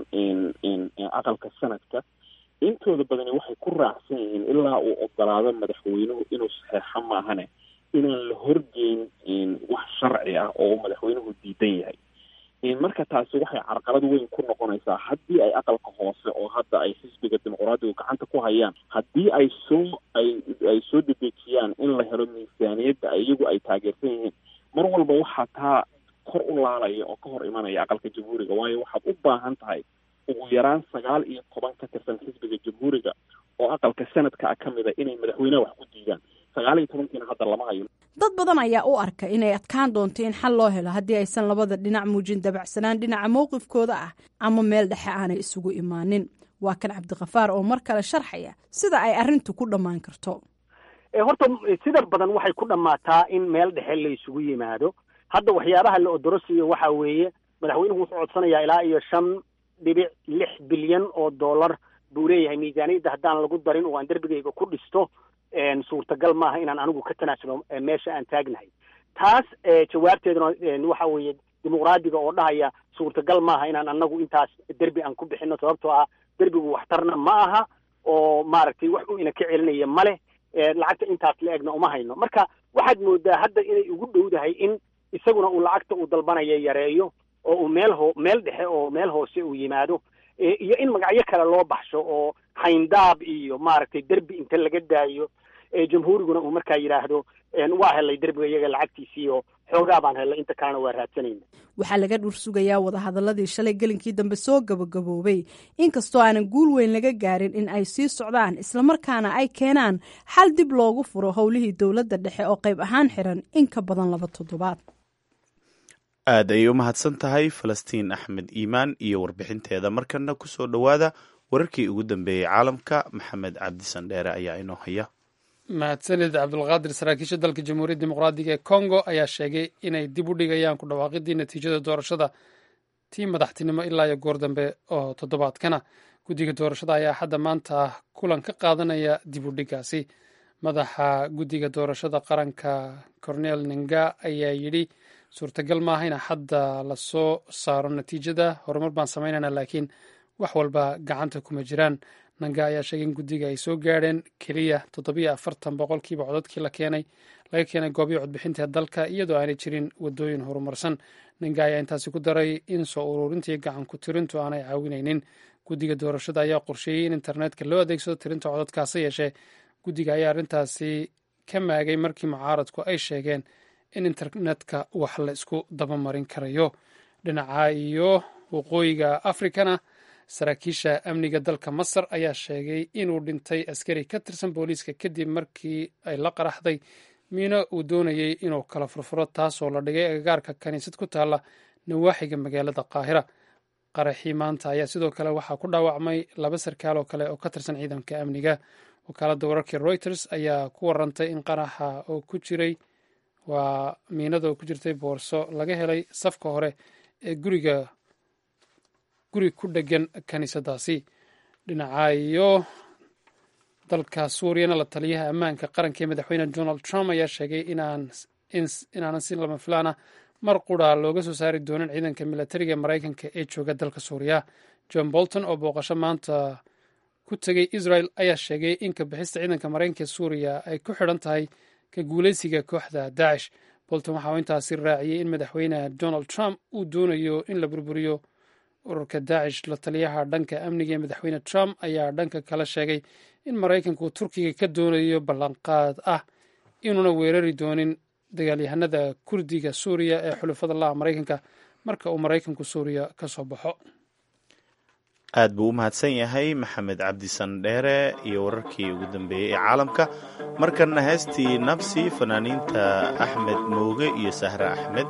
aqalka sanadka intooda badani waxay ku raacsan yihiin ilaa uu ogolaado madaxweynuhu inuu saxeexo maahane inaan la horgeyn wax sharci ah oo uu madaxweynuhu diidan yahay marka taasi waxay carqalad weyn ku noqonaysaa haddii ay aqalka hoose oo hadda ay xisbiga dimuqraadigu gacanta ku hayaan haddii ay soo ay ay soo dedejiyaan in la helo miisaaniyadda iyagu ay taageersan yihiin mar walba waxaa taa kor u laalaya oo ka hor imanaya aqalka jamhuuriga waayo waxaad u baahan tahay ugu yaraan sagaal iyo toban ka tirsan xisbiga jamhuuriga oo aqalka sanadka ah ka mid a inay madaxweyneha wax ku diidaan sagaal iyo tobankiina hadda lama hayo dad badan ayaa u arka inay adkaan doonto in xal loo helo haddii aysan labada dhinac muujin dabacsanaan dhinaca mowqifkooda ah ama meel dhexe aanay isugu imaanin waa kan cabdikafaar oo mar kale sharxaya sida ay arrintu ku dhammaan karto horta sida badan waxay ku dhammaataa in meel dhexe la isugu yimaado hadda waxyaabaha la odorosiyo waxa weeye madaxweynuhu wuxuu codsanayaa ilaa iyo shan dhibic lix bilyan oo dollar buu leeyahay miisaaniyadda haddaan lagu darin oo aan derbigayga ku dhisto suurtagal maaha inaan anigu ka tanaasulo meesha aan taagnahay taas jawaabteeduna waxa weeye dimuqraadiga oo dhahaya suurtagal maaha inaan anagu intaas derbi aan ku bixino sababtoo ah derbigu waxtarna ma aha oo maaragtay wax u ina ka celinaya male lacagta intaas la egna uma hayno marka waxaad moodaa hadda inay ugu dhowdahay in isaguna uu lacagta uu dalbanaya yareeyo oo uu meel ho meel dhexe oo meel hoose uu yimaado iyo in magacyo kale loo baxsho oo hayndaab iyo maaragtay derbi inta laga daayo jamhuuriguna uu markaa yidhaahdo waa helay derbiga iyaga lacagtiisii oo xoogaa baan helay inta kalena waa raadsanayna waxaa laga dhur sugayaa wadahadaladii shalay gelinkii dambe soo gabagaboobay inkastoo aanan guul weyn laga gaarin in ay sii socdaan islamarkaana ay keenaan xal dib loogu furo howlihii dowladda dhexe oo qayb ahaan xiran in ka badan laba toddobaad aad ayay u mahadsan tahay falastiin axmed iimaan iyo warbixinteeda markana kusoo dhowaada wararkii ugu dambeeyey caalamka maxamed cabdisan dheere ayaa inoo haya mahadsanid cabdulqaadir saraakiisha dalka jamhuuriyadda dimuqraadiga ee congo ayaa sheegay inay dib u dhigayaan ku dhawaaqidii natiijada doorashada tii madaxtinimo ilaa iyo goor dambe oo toddobaadkana guddiga doorashada ayaa hadda maanta kulan ka qaadanaya dib u dhigaasi madaxa guddiga doorashada qaranka cornel ninga ayaa yidhi suurtagal maaha in hadda lasoo saaro natiijada horumar baan samaynayna laakiin wax walba gacanta kuma jiraan nanga ayaa sheegay in guddiga ay soo gaadheen keliya toddobiyo afartan boqolkiiba codadkii la keenay laga keenay goobiya codbixinta ee dalka iyadoo aanay jirin wadooyin horumarsan nanga ayaa intaasi ku daray in soo ururintii gacan ku tirintu aanay caawinaynin guddiga doorashada ayaa qorsheeyey in internetka loo adeegsado tirinta codadkaase yeeshee guddiga ayaa arrintaasi ka maagay markii mucaaradku ay sheegeen in internetka wax la isku dabamarin karayo dhinaca iyo waqooyiga afrikana saraakiisha amniga dalka masar ayaa sheegay inuu dhintay askari ka tirsan booliiska kadib markii ay la qaraxday miino uu doonayey inuu kala furfuro taasoo la dhigay agagaarka kaniisad ku taalla nawaaxiga magaalada qaahira qaraxii maanta ayaa sidoo kale waxaa ku dhaawacmay laba sarkaal oo kale oo ka tirsan ciidanka amniga wakaaladda wararkii reuters ayaa ku warantay in qaraxa oo ku jiray waa miinada oo ku jirtay boorso laga helay safka hore ee guriga guri ku dhegan kaniisadaasi dhinaca iyo dalka suuriyana la taliyaha ammaanka qaranka ee madaxweyne donald trump ayaa sheegay inaanan si lama filaana mar qura looga soo saari doonin ciidanka milatariga maraykanka ee jooga dalka suuriya john bolton oo booqasho maanta ku tegay israel ayaa sheegay in kabixista ciidanka maraykanka ee suuriya ay ku xidhan tahay ka guuleysiga kooxda daacish bolton waxa uu intaasi raaciyey in madaxweyne donald trump uu doonayo in la burburiyo ururka daacish la taliyaha dhanka amniga ee madaxweyne trump ayaa dhanka kale sheegay in maraykanku turkiga ka doonayo ballanqaad ah inuuna weerari doonin dagaalyahanada kurdiga suuriya ee xulafada laha maraykanka marka uu maraykanku suuriya ka soo baxo aad buu u mahadsan yahay maxamed cabdi sandheere iyo wararkii ugu dambeeyey ee caalamka markanna heestii nabsi fanaaniinta axmed mooge iyo sahre axmed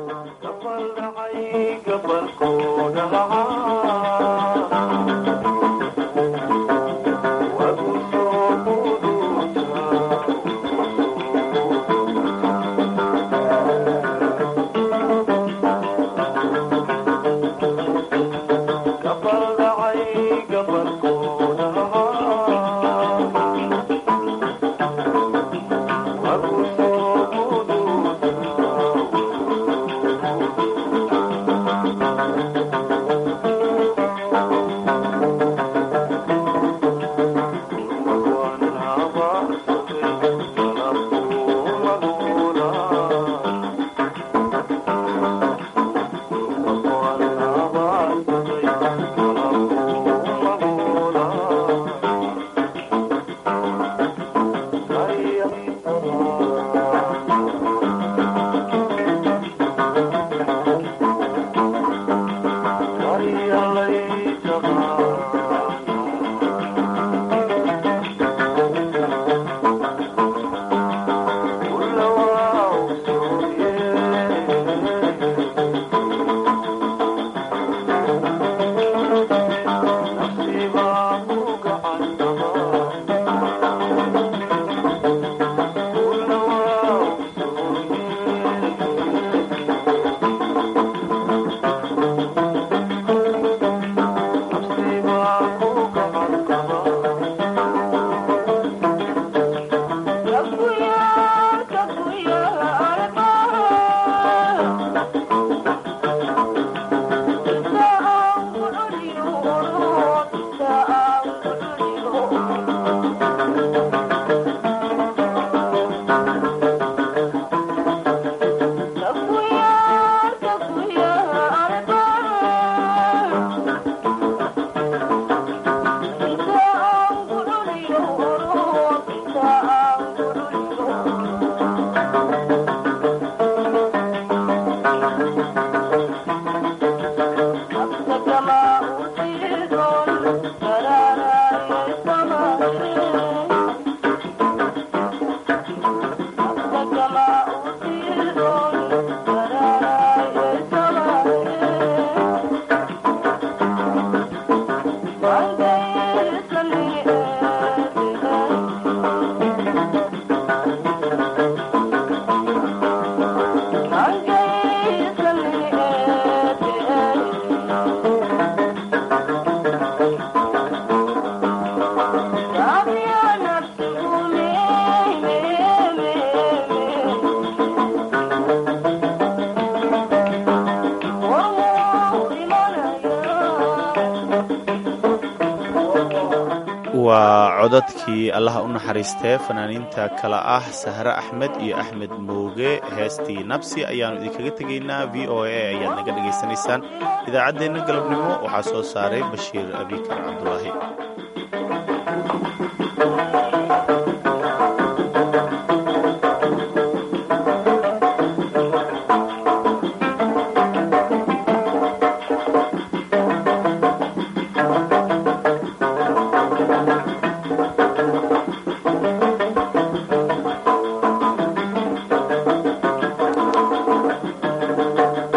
waa codadkii allaha u naxariistee fanaaniinta kale ah sahre axmed iyo axmed mooge heestii nabsi ayaannu idinkaga tegaynaa v o a ayaad naga dhegaysanaysaan idaacaddeenna galabnimo waxaa soo saaray bashiir abikar cabdulaahi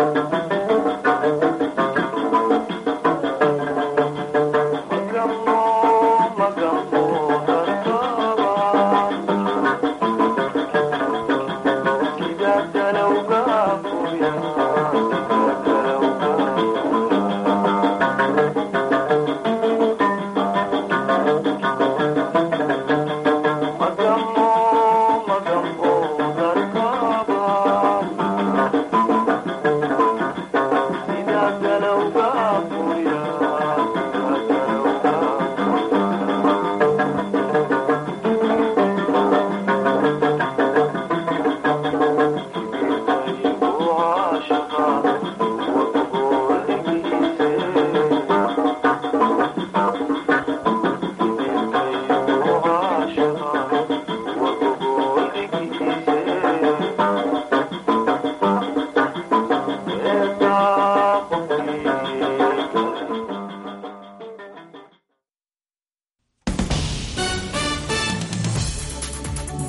Come on.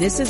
This is